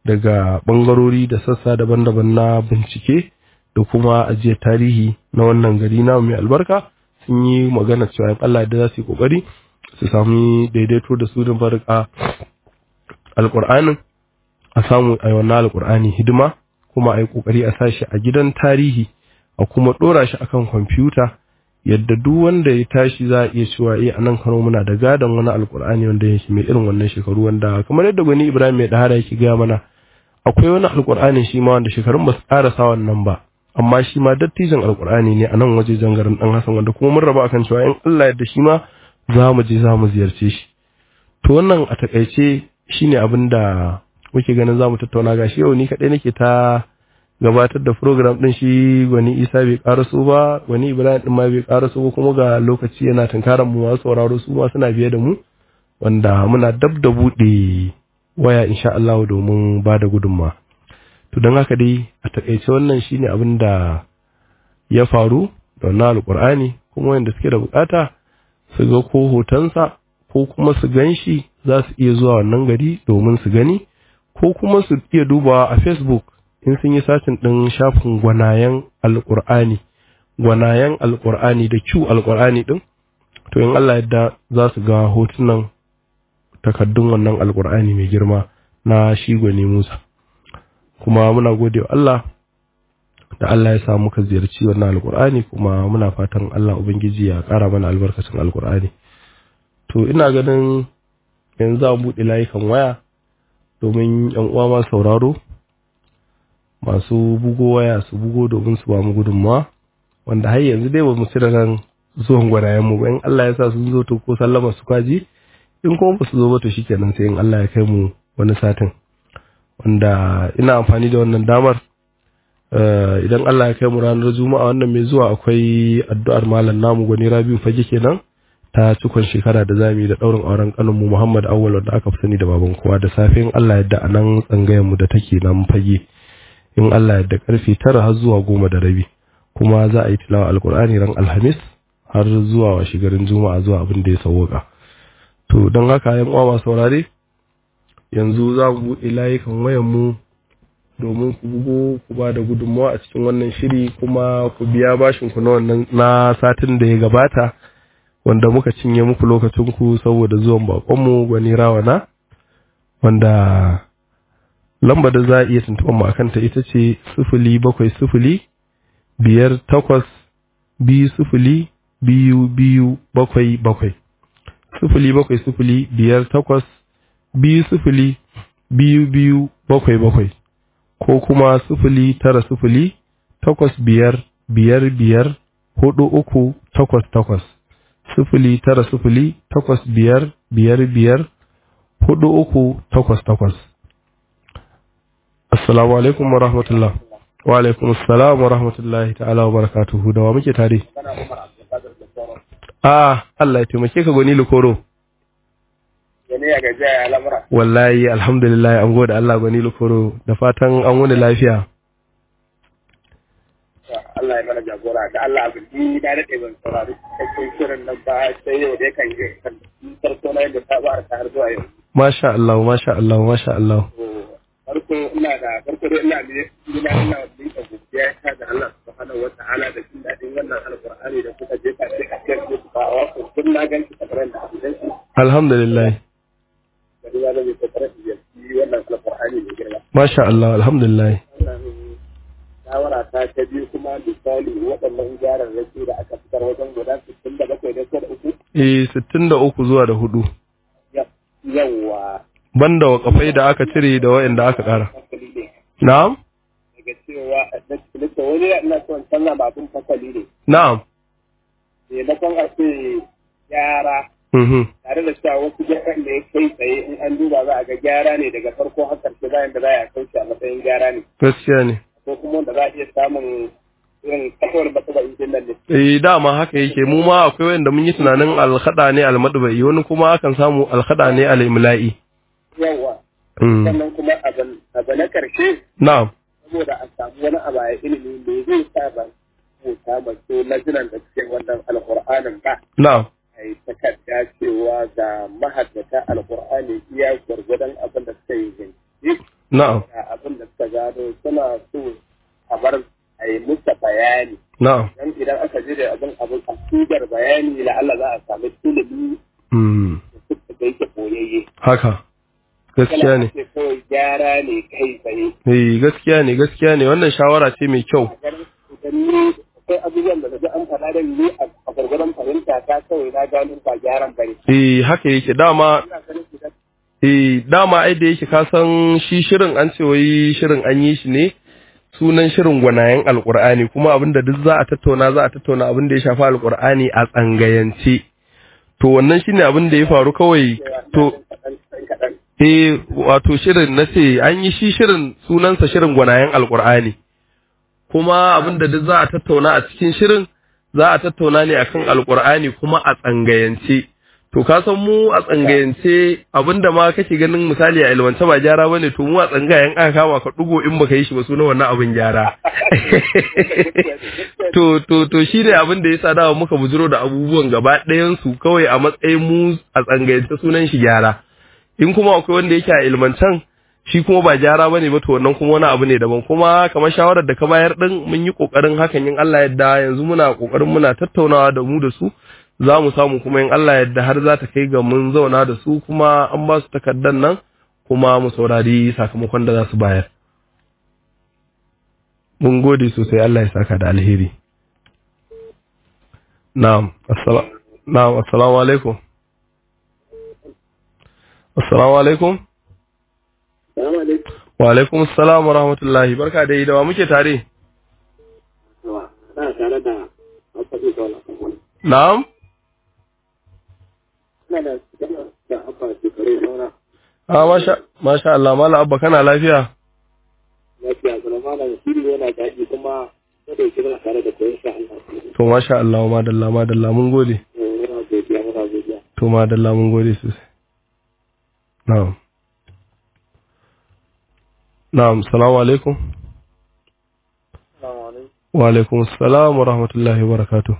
daga ɓangarori da sassa daban-daban na bincike da kuma ajiyar tarihi na wannan gari na mai albarka sun yi magana cewa in Allah da za su yi kokari su sami daidaito da su da barka alƙur'anin a samu a yi wannan alƙur'ani hidima kuma a yi kokari a sa shi a gidan tarihi a kuma ɗora shi akan kwamfuta yadda duk wanda ya tashi za a iya cewa eh a nan Kano muna da gadon wani alƙur'ani wanda yake mai irin wannan shekaru wanda kamar yadda gwani Ibrahim mai dahara yake gaya mana akwai wani alƙur'ani shi ma wanda shekarun ba su ƙarasa wannan ba amma shi ma dattijan alkur'ani ne a nan waje garin dan Hassan wanda kuma mun raba akan cewa in Allah yadda shi ma za mu je za mu ziyarce shi to wannan a takaice shine abin da muke ganin za mu tattauna gashi yau ni kaɗai nake ta gabatar da program din shi gwani Isa bai karaso ba gwani Ibrahim din ma bai karaso ba kuma ga lokaci yana tunkaran mu masu sauraro su ma suna biye da mu wanda muna dab da buɗe waya insha Allah domin ba da gudunmawa to don haka dai a takaice wannan shine abin da ya faru da wannan alkur'ani kuma wanda suke da bukata su ga ko hotonsa ko kuma su gan shi za su iya zuwa wannan gari domin su gani ko kuma su iya dubawa a facebook in sun yi satin ɗin shafin gwanayen alkur'ani gwanayen alkur'ani da q alkur'ani ɗin to in allah yadda za su ga hotunan takaddun wannan alkur'ani mai girma na shi gwani musa kuma muna gode wa Allah da Allah ya sa muka ziyarci wannan alkur'ani kuma muna fatan Allah ubangiji ya ƙara mana albarkacin alkur'ani to ina ganin yanzu za mu buɗe layukan waya domin yan uwa ma sauraro masu bugo waya su bugo domin su ba mu gudunmawa wanda har yanzu dai ba mu cire nan zuwan gwanayen mu ba in Allah ya sa sun zo to ko sallama su kwaji in kuma ba su zo ba to shikenan sai in Allah ya kai mu wani satin wanda ina amfani da wannan damar idan Allah ya kai mu ranar juma'a wannan mai zuwa akwai addu'ar malam namu gwani rabiu fage kenan ta cikon shekara da zamu yi da daurin auren kanin mu Muhammad Awwal da aka fi sani da baban kowa da safin Allah yadda a nan tsangayen mu da take nan fage in Allah yadda karfe tara har zuwa goma da rabi kuma za a yi tilawa alkur'ani ran alhamis har zuwa washigarin juma'a zuwa abin da ya sauwaka to don haka yan uwa masu saurare yanzu za mu buɗe layukan wayan mu domin ku bugo ku ba da gudunmawa a cikin wannan shiri kuma ku biya bashin ku na wannan na satin da ya gabata wanda muka cinye muku lokacin ku saboda zuwan bakon mu gwani rawana wanda lamba da za a iya tuntuɓar mu akan ta ita ce sifili bakwai sifili biyar takwas biyu sifili biyu biyu bakwai bakwai sifili bakwai sifili biyar takwas biyu sifili biyu biyu bakwai bakwai ko kuma sifili tara sifili takwas biyar biyar biyar hudu uku takwas takwas sifili tara sifili takwas biyar biyar biyar hudu uku takwas takwas assalamu alaikum wa rahmatullah wa alaikum assalam wa rahmatullahi ta'ala wa barakatuhu da wa muke tare a Allah ya taimake ka gwani lukoro Gani ya gajiya ya lamura. wallahi alhamdulillah an gode Allah gwani lukoro da fatan an wani lafiya Allah ya mana jagora da Allah abin ni na daɗe ban saurari cikakken shirin nan ba sai yau dai kan je kan farko na yadda ta ba ta har zuwa yau. masha Allah masha Allah masha Allah Farko ina da farko dai ina ne ina ina da godiya ta da Allah subhanahu wa ta'ala da jin daɗin wannan alƙur'ani da kuka je ka ce a cikin su ba wa ku kun na ganci kamar da abin shi alhamdulillah da ya zama kokarin da yi wannan alƙur'ani ne girma. masha Allah alhamdulillah Wannan shawara ta ta biyu kuma misali waɗannan gyaran rake da aka fitar wajen guda sittin da bakwai da da uku eh 63 zuwa da hudu yawa banda wakafai da aka cire da wayanda aka kara fasali ne na'am daga cewa a cikin wani ina son canza babun fasali ne na'am maimakon a ce gyara mhm tare da cewa wasu gyaran da ya kai tsaye in an duba za a ga gyara ne daga farko har ƙarshe bayan da za a kauce a matsayin gyara ne gaskiya ne ko kuma wanda za a iya samun irin kasuwar bata ba injin nan ne eh dama haka yake mu ma akwai wanda mun yi tunanin alkhada ne almadbai wani kuma akan samu alkhada ne alimla'i yawa mm sannan kuma abu na ƙarshe na'am saboda a samu wani abu a ilimi da zai sa ba rubuta masu lajinan da suke wannan alƙur'anin ba na'am a yi takarda cewa ga mahaddata alƙur'ani iya gwargwadon abin da suka yi jinki na'am da na'am dan idan aka je da abin abin a sigar bayani la Allah za a samu ilimi mm da yake koyayye haka gaskiya ne Kana ce kawai gyara ne kai tsaye eh gaskiya ne gaskiya ne wannan shawara ce mai kyau a ganin idan ni akwai abubuwan da naji an faɗa da ni a gargaran fahimta ta kawai na gano ba gyaran bane eh haka yake dama ina ganin idan eh dama ai da yake ka san shi shirin an ce wai shirin an yi shi ne sunan shirin gwanayen alkur'ani kuma abinda duk za a tattauna za a tattauna abin da ya shafi alkur'ani a tsangayance to wannan shine abin da ya faru kawai to kaɗan kaɗan eh wato shirin na ce an yi shi shirin sunansa shirin gwanayen alkur'ani kuma abin da duk za a tattauna a cikin shirin za a tattauna ne akan alkur'ani kuma a tsangayance to ka san mu a tsangayance abinda ma kake ganin misali a ilmance ba gyara bane to mu a tsangayen aka kama ka dugo in baka yi shi ba sunan wannan abin gyara to to to shi ne abin da yasa dawa muka bujiro da abubuwan gaba ɗayan su kawai a matsayin mu a tsangayance sunan shi gyara in kuma akwai wanda yake a ilmancan shi kuma ba gyara bane ba to wannan kuma wani abu ne daban kuma kamar shawarar da ka bayar din mun yi kokarin hakan in Allah yadda yanzu muna kokarin muna tattaunawa da mu da su za mu samu kuma in Allah yadda har za ta kai ga mun zauna da su kuma an ba su takardan nan kuma mu saurari sakamakon da za su bayar mun gode sosai Allah ya saka da alheri na'am assala- na'am assalamu alaikum assalamu alaikum Salamu alaikum. wa alaikum assalam wa rahmatullahi barka da yi da wa muke tare Ana tare da Abba Kaula. na'am Ina da da Abba Shekaru Saura. ah masha masha Allah mala abba kana lafiya Lafiya kuma malam shiri yana daɗi kuma kada yake muna tare da koyon sha Allah. to masha Allah madalla madalla mun gode Muna godiya muna godiya. to madalla mun gode sosai na'am na'am salamu alaikum Assalamu alaikum. wa alaikum assalam wa rahmatullahi wa barakatuh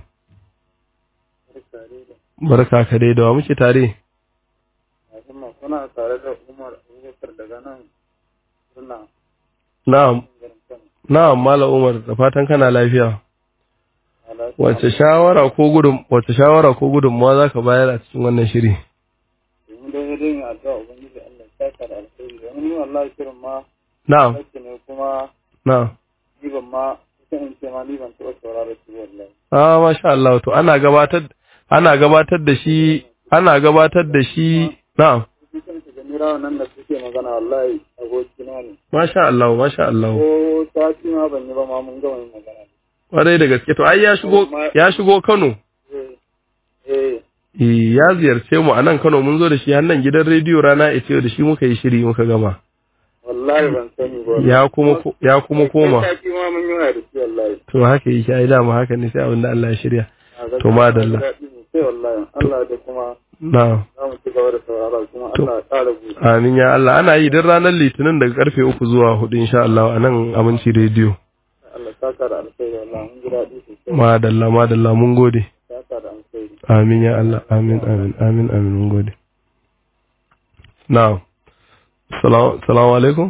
barka ka dai da wa muke tare Musamman kuna tare da Umar Abubakar daga nan suna na'am garin Kano. na'am mala umar da fatan kana lafiya wace shawara ko gudun wace shawara ko gudunmawa zaka bayar a cikin wannan shiri Domin dai dai yin addu'a Ubangiji Allah ya saka da alheri. Domin ni wallahi shirin ma na'am sake ne kuma na'am ni ban ma ita in ce ma ni ban taɓa saurara shi wallahi. ah masha Allah to ana gabatar ana gabatar da shi ana gabatar da shi na'am Shi kan shiga mirawa nan da suke magana wallahi abokina ne. masha Allah masha Allah Ko sati ma ban yi ba ma mun gama yin magana. kwarai da gaske to ai ya shigo ya shigo Kano Eh, eh, Eh, ya ziyarce mu a nan Kano mun zo da shi har nan gidan rediyo rana ita da shi muka yi shiri muka gama wallahi ban sani ba. ya kuma ko- ya kuma koma Ko sati ma mun yi waya da shi wallahi. to haka yake ai dama haka ne sai abin da Allah ya shirya A gaskiya To, madalla. na ji daɗi sosai wallahi. Allah da kuma na'am za mu ci gaba da saurara kuma To. Allah ya ƙara buɗe. amin ya Allah ana yi duk ranar litinin daga karfe uku zuwa hudu insha Allah a nan aminci rediyo Allah ya saka da alkhairi wallahi mun ji daɗi sosai. madalla madalla mun gode Ya saka da alkhairi. amin ya Allah amin amin amin amin mun gode na'am salamu salamu alaikum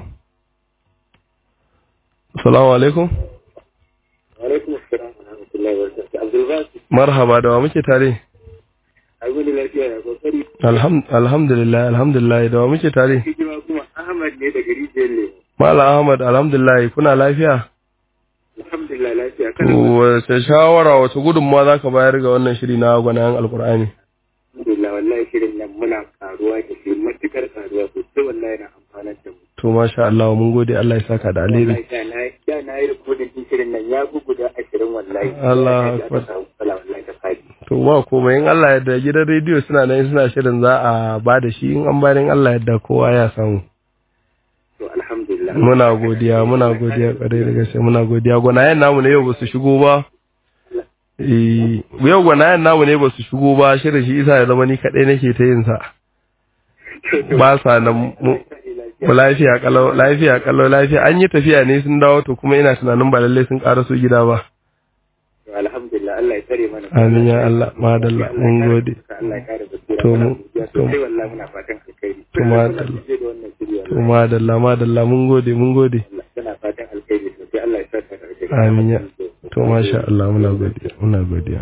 salamu alaikum Wa alaikum assalam wa rahmatullahi wa barakatuh. Abdul Basit, marhaba da wa muke tare a gudu lafiya ya kokari. Alham- alhamdulillah alhamdulillah da wa muke tare Hijima kuma Ahmad ne daga rijiyar ne. Mala Ahmad alhamdulillah kuna lafiya Alhamdulillah lafiya. to Kana wace shawara wace gudunmawa zaka bayar ga wannan shiri na gwanayen alkur'ani Alhamdulillah wallahi shirin nan muna karuwa da shi matukar karuwa sosai wallahi na amfanar da mu. to masha Allah mun gode Allah ya saka da alheri Wallahi da na da na yi rikodin din shirin nan ya fi guda ashirin wallahi. Allah Ya akbar. ta samu matsala wallahi ta fadi. to ba komai in Allah yadda gidan rediyo suna nan suna shirin za a ba da shi in an bayar in Allah yadda kowa ya samu To alhamdulillah. muna godiya muna godiya kwarai da gaske muna godiya gwanayen namu ne yau ba su shigo ba Eh, yau gwanayen namu ne ba su shigo ba shirin shi isa ya zama ni kaɗai nake ta yin sa ba sa nan mu mu lafiya kalau lafiya kalau lafiya an yi tafiya ne sun dawo to kuma ina tunanin ba lalle sun ƙaraso gida ba To alhamdulillah Allah ya tsare mana. amin ya Allah madalla mun gode Allah ya kare basira. To mu- Muna godiya to mu- sosai wallahi muna fatan alkhairi. To madalla. Muna da wannan shiri to wallahi. madalla madalla mun gode mun gode Allah tana fatan alkhairi sosai Allah ya saka da alkhairi. Amin ya. to masha Allah muna godiya muna godiya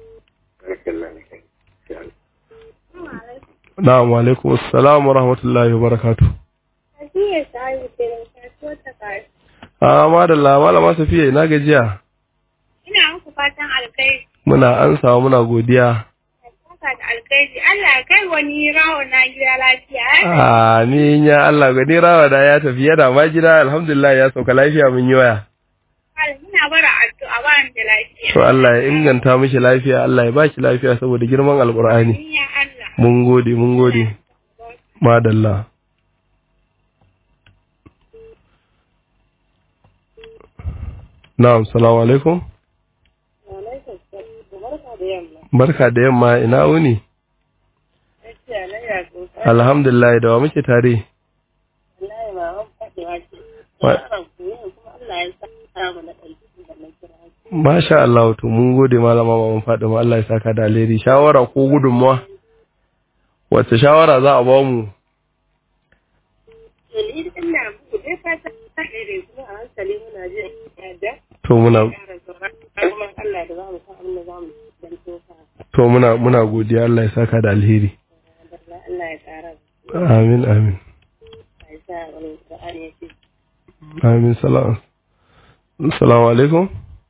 na'am wa alaikum assalam wa rahmatullahi wa barakatuh Safiya Sa'idu kenan kasuwar ta kare. a madalla malama safiya ina gajiya Ina muku fatan alkhairi. muna ansawa muna godiya Saka da alkhairi. Allah ya kai wani rawo na gida lafiya. amin ya Allah gani rawa da ya tafi yana ma gida alhamdulillah ya sauka lafiya mun yi waya Allah muna bara addu'a ba ni da lafiya. to Allah ya inganta mishi lafiya Allah ya baki lafiya saboda girman alqur'ani Amin ya Allah. mun gode mun gode madalla na'am salamu alaikum Barka da yamma. barka da yamma ina wuni Gaskiya na ya so. alhamdulillah da wa muke tare Wallahi ma an faɗi wace. Wa- Yaron ku ne kuma Allah ya sa mu na ɗauki da na kira. masha Allah to mun gode malama maman Fatima Allah ya saka da alheri shawara ko gudunmuwa wacce shawara za a ba mu To ni ina muku dai fatan alkhairi kuma a hankali muna jin yadda. to muna Ƙara sauran kuma Allah da za mu san abin da za mu dan tofa. to muna muna godiya Allah ya saka da alheri Allah ya ƙara. amin amin Ya sa wani Qur'ani ya ce amin salam assalamu alaikum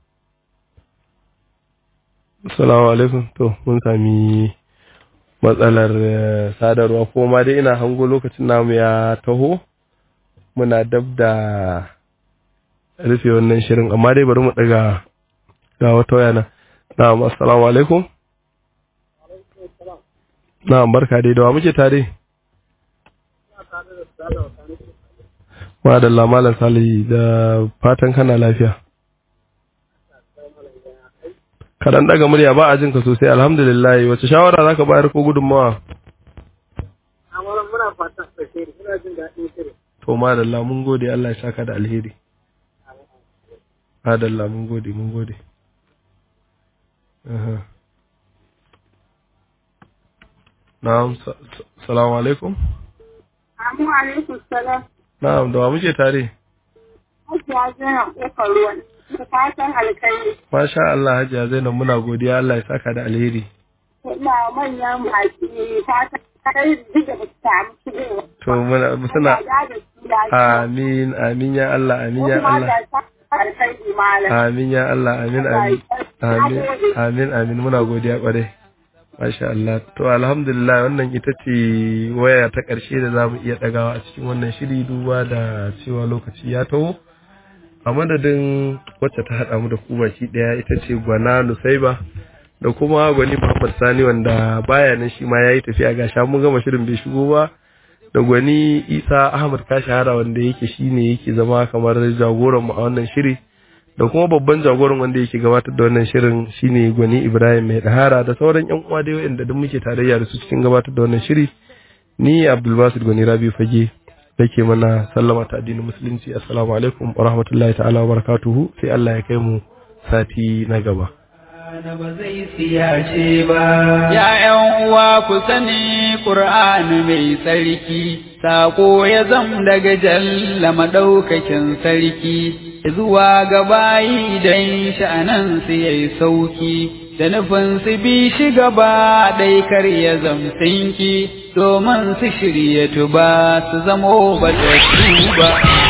assalamu alaikum to mun sami matsalar eh, sadarwa ko ma dai ina hango lokacin namu ya taho muna dab da rufe wannan shirin amma dai bari mu daga ga wata waya na na'am assalamu alaikum na'am barka dai da wa muke tare Madalla Malam Salihu da fatan kana lafiya. Kaɗan ɗaga murya ba a jin ka sosai alhamdulillah wace shawara zaka bayar ko gudunmawa? amma muna fatan alheri muna jin daɗin shirin To madalla mun gode Allah ya saka da alheri. Madalla mun gode mun gode. Aha. Na'am sa- sa- salamu alaikum. Amu alaikum salam. Na'am da wa muke tare? Hajiya Zainab ƙofar ruwan. Da fatan alkhairi. Masha Allah Hajiya Zainab muna godiya Allah ya saka da alheri. Ina manyan baki fatan alkhairi duk da ba su samu shigowa. To muna suna Allah ya da su lafiya. Amin, amin ya Allah, amin ya Kuma Allah. Allah ya sa alkhairi malam. Amin ya Allah, amin, amin. Amin, amin, amin, muna godiya kwarai. Masha Allah. To alhamdulillah wannan ita ce waya ta ƙarshe da za mu iya ɗagawa a cikin wannan shiri duba da cewa lokaci ya taho. A madadin wacce ta haɗa mu da ku baki ɗaya ita ce Gwana Nusaiba da kuma Gwani Muhammad Sani wanda baya nan shi ma ya yi tafiya ga sha mun gama shirin bai shigo ba. da gwani isa ahmad kashahara wanda yake shine yake zama kamar jagoran mu a wannan shiri da kuma babban jagoran wanda yake gabatar da wannan shirin shine gwani ibrahim mai dahara da sauran yan uwa da wanda duk muke tarayya da su cikin gabatar da wannan shiri ni abdulbasir gwani rabi fage nake mana sallama ta addinin musulunci assalamu alaikum wa rahmatullahi ta'ala wa barakatuhu sai Allah ya kai mu sati na gaba da ba zai siyace ba. Ya ’yan uwa ku sani ƙur'ani mai tsarki, saƙo ya zam daga jalla maɗaukakin sarki, zuwa ga bayi don sha'anansu ya yi sauki, da nufin su bi shi gaba ɗai kar ya zamsinki, domin su shirya tuba su zamo ba ba.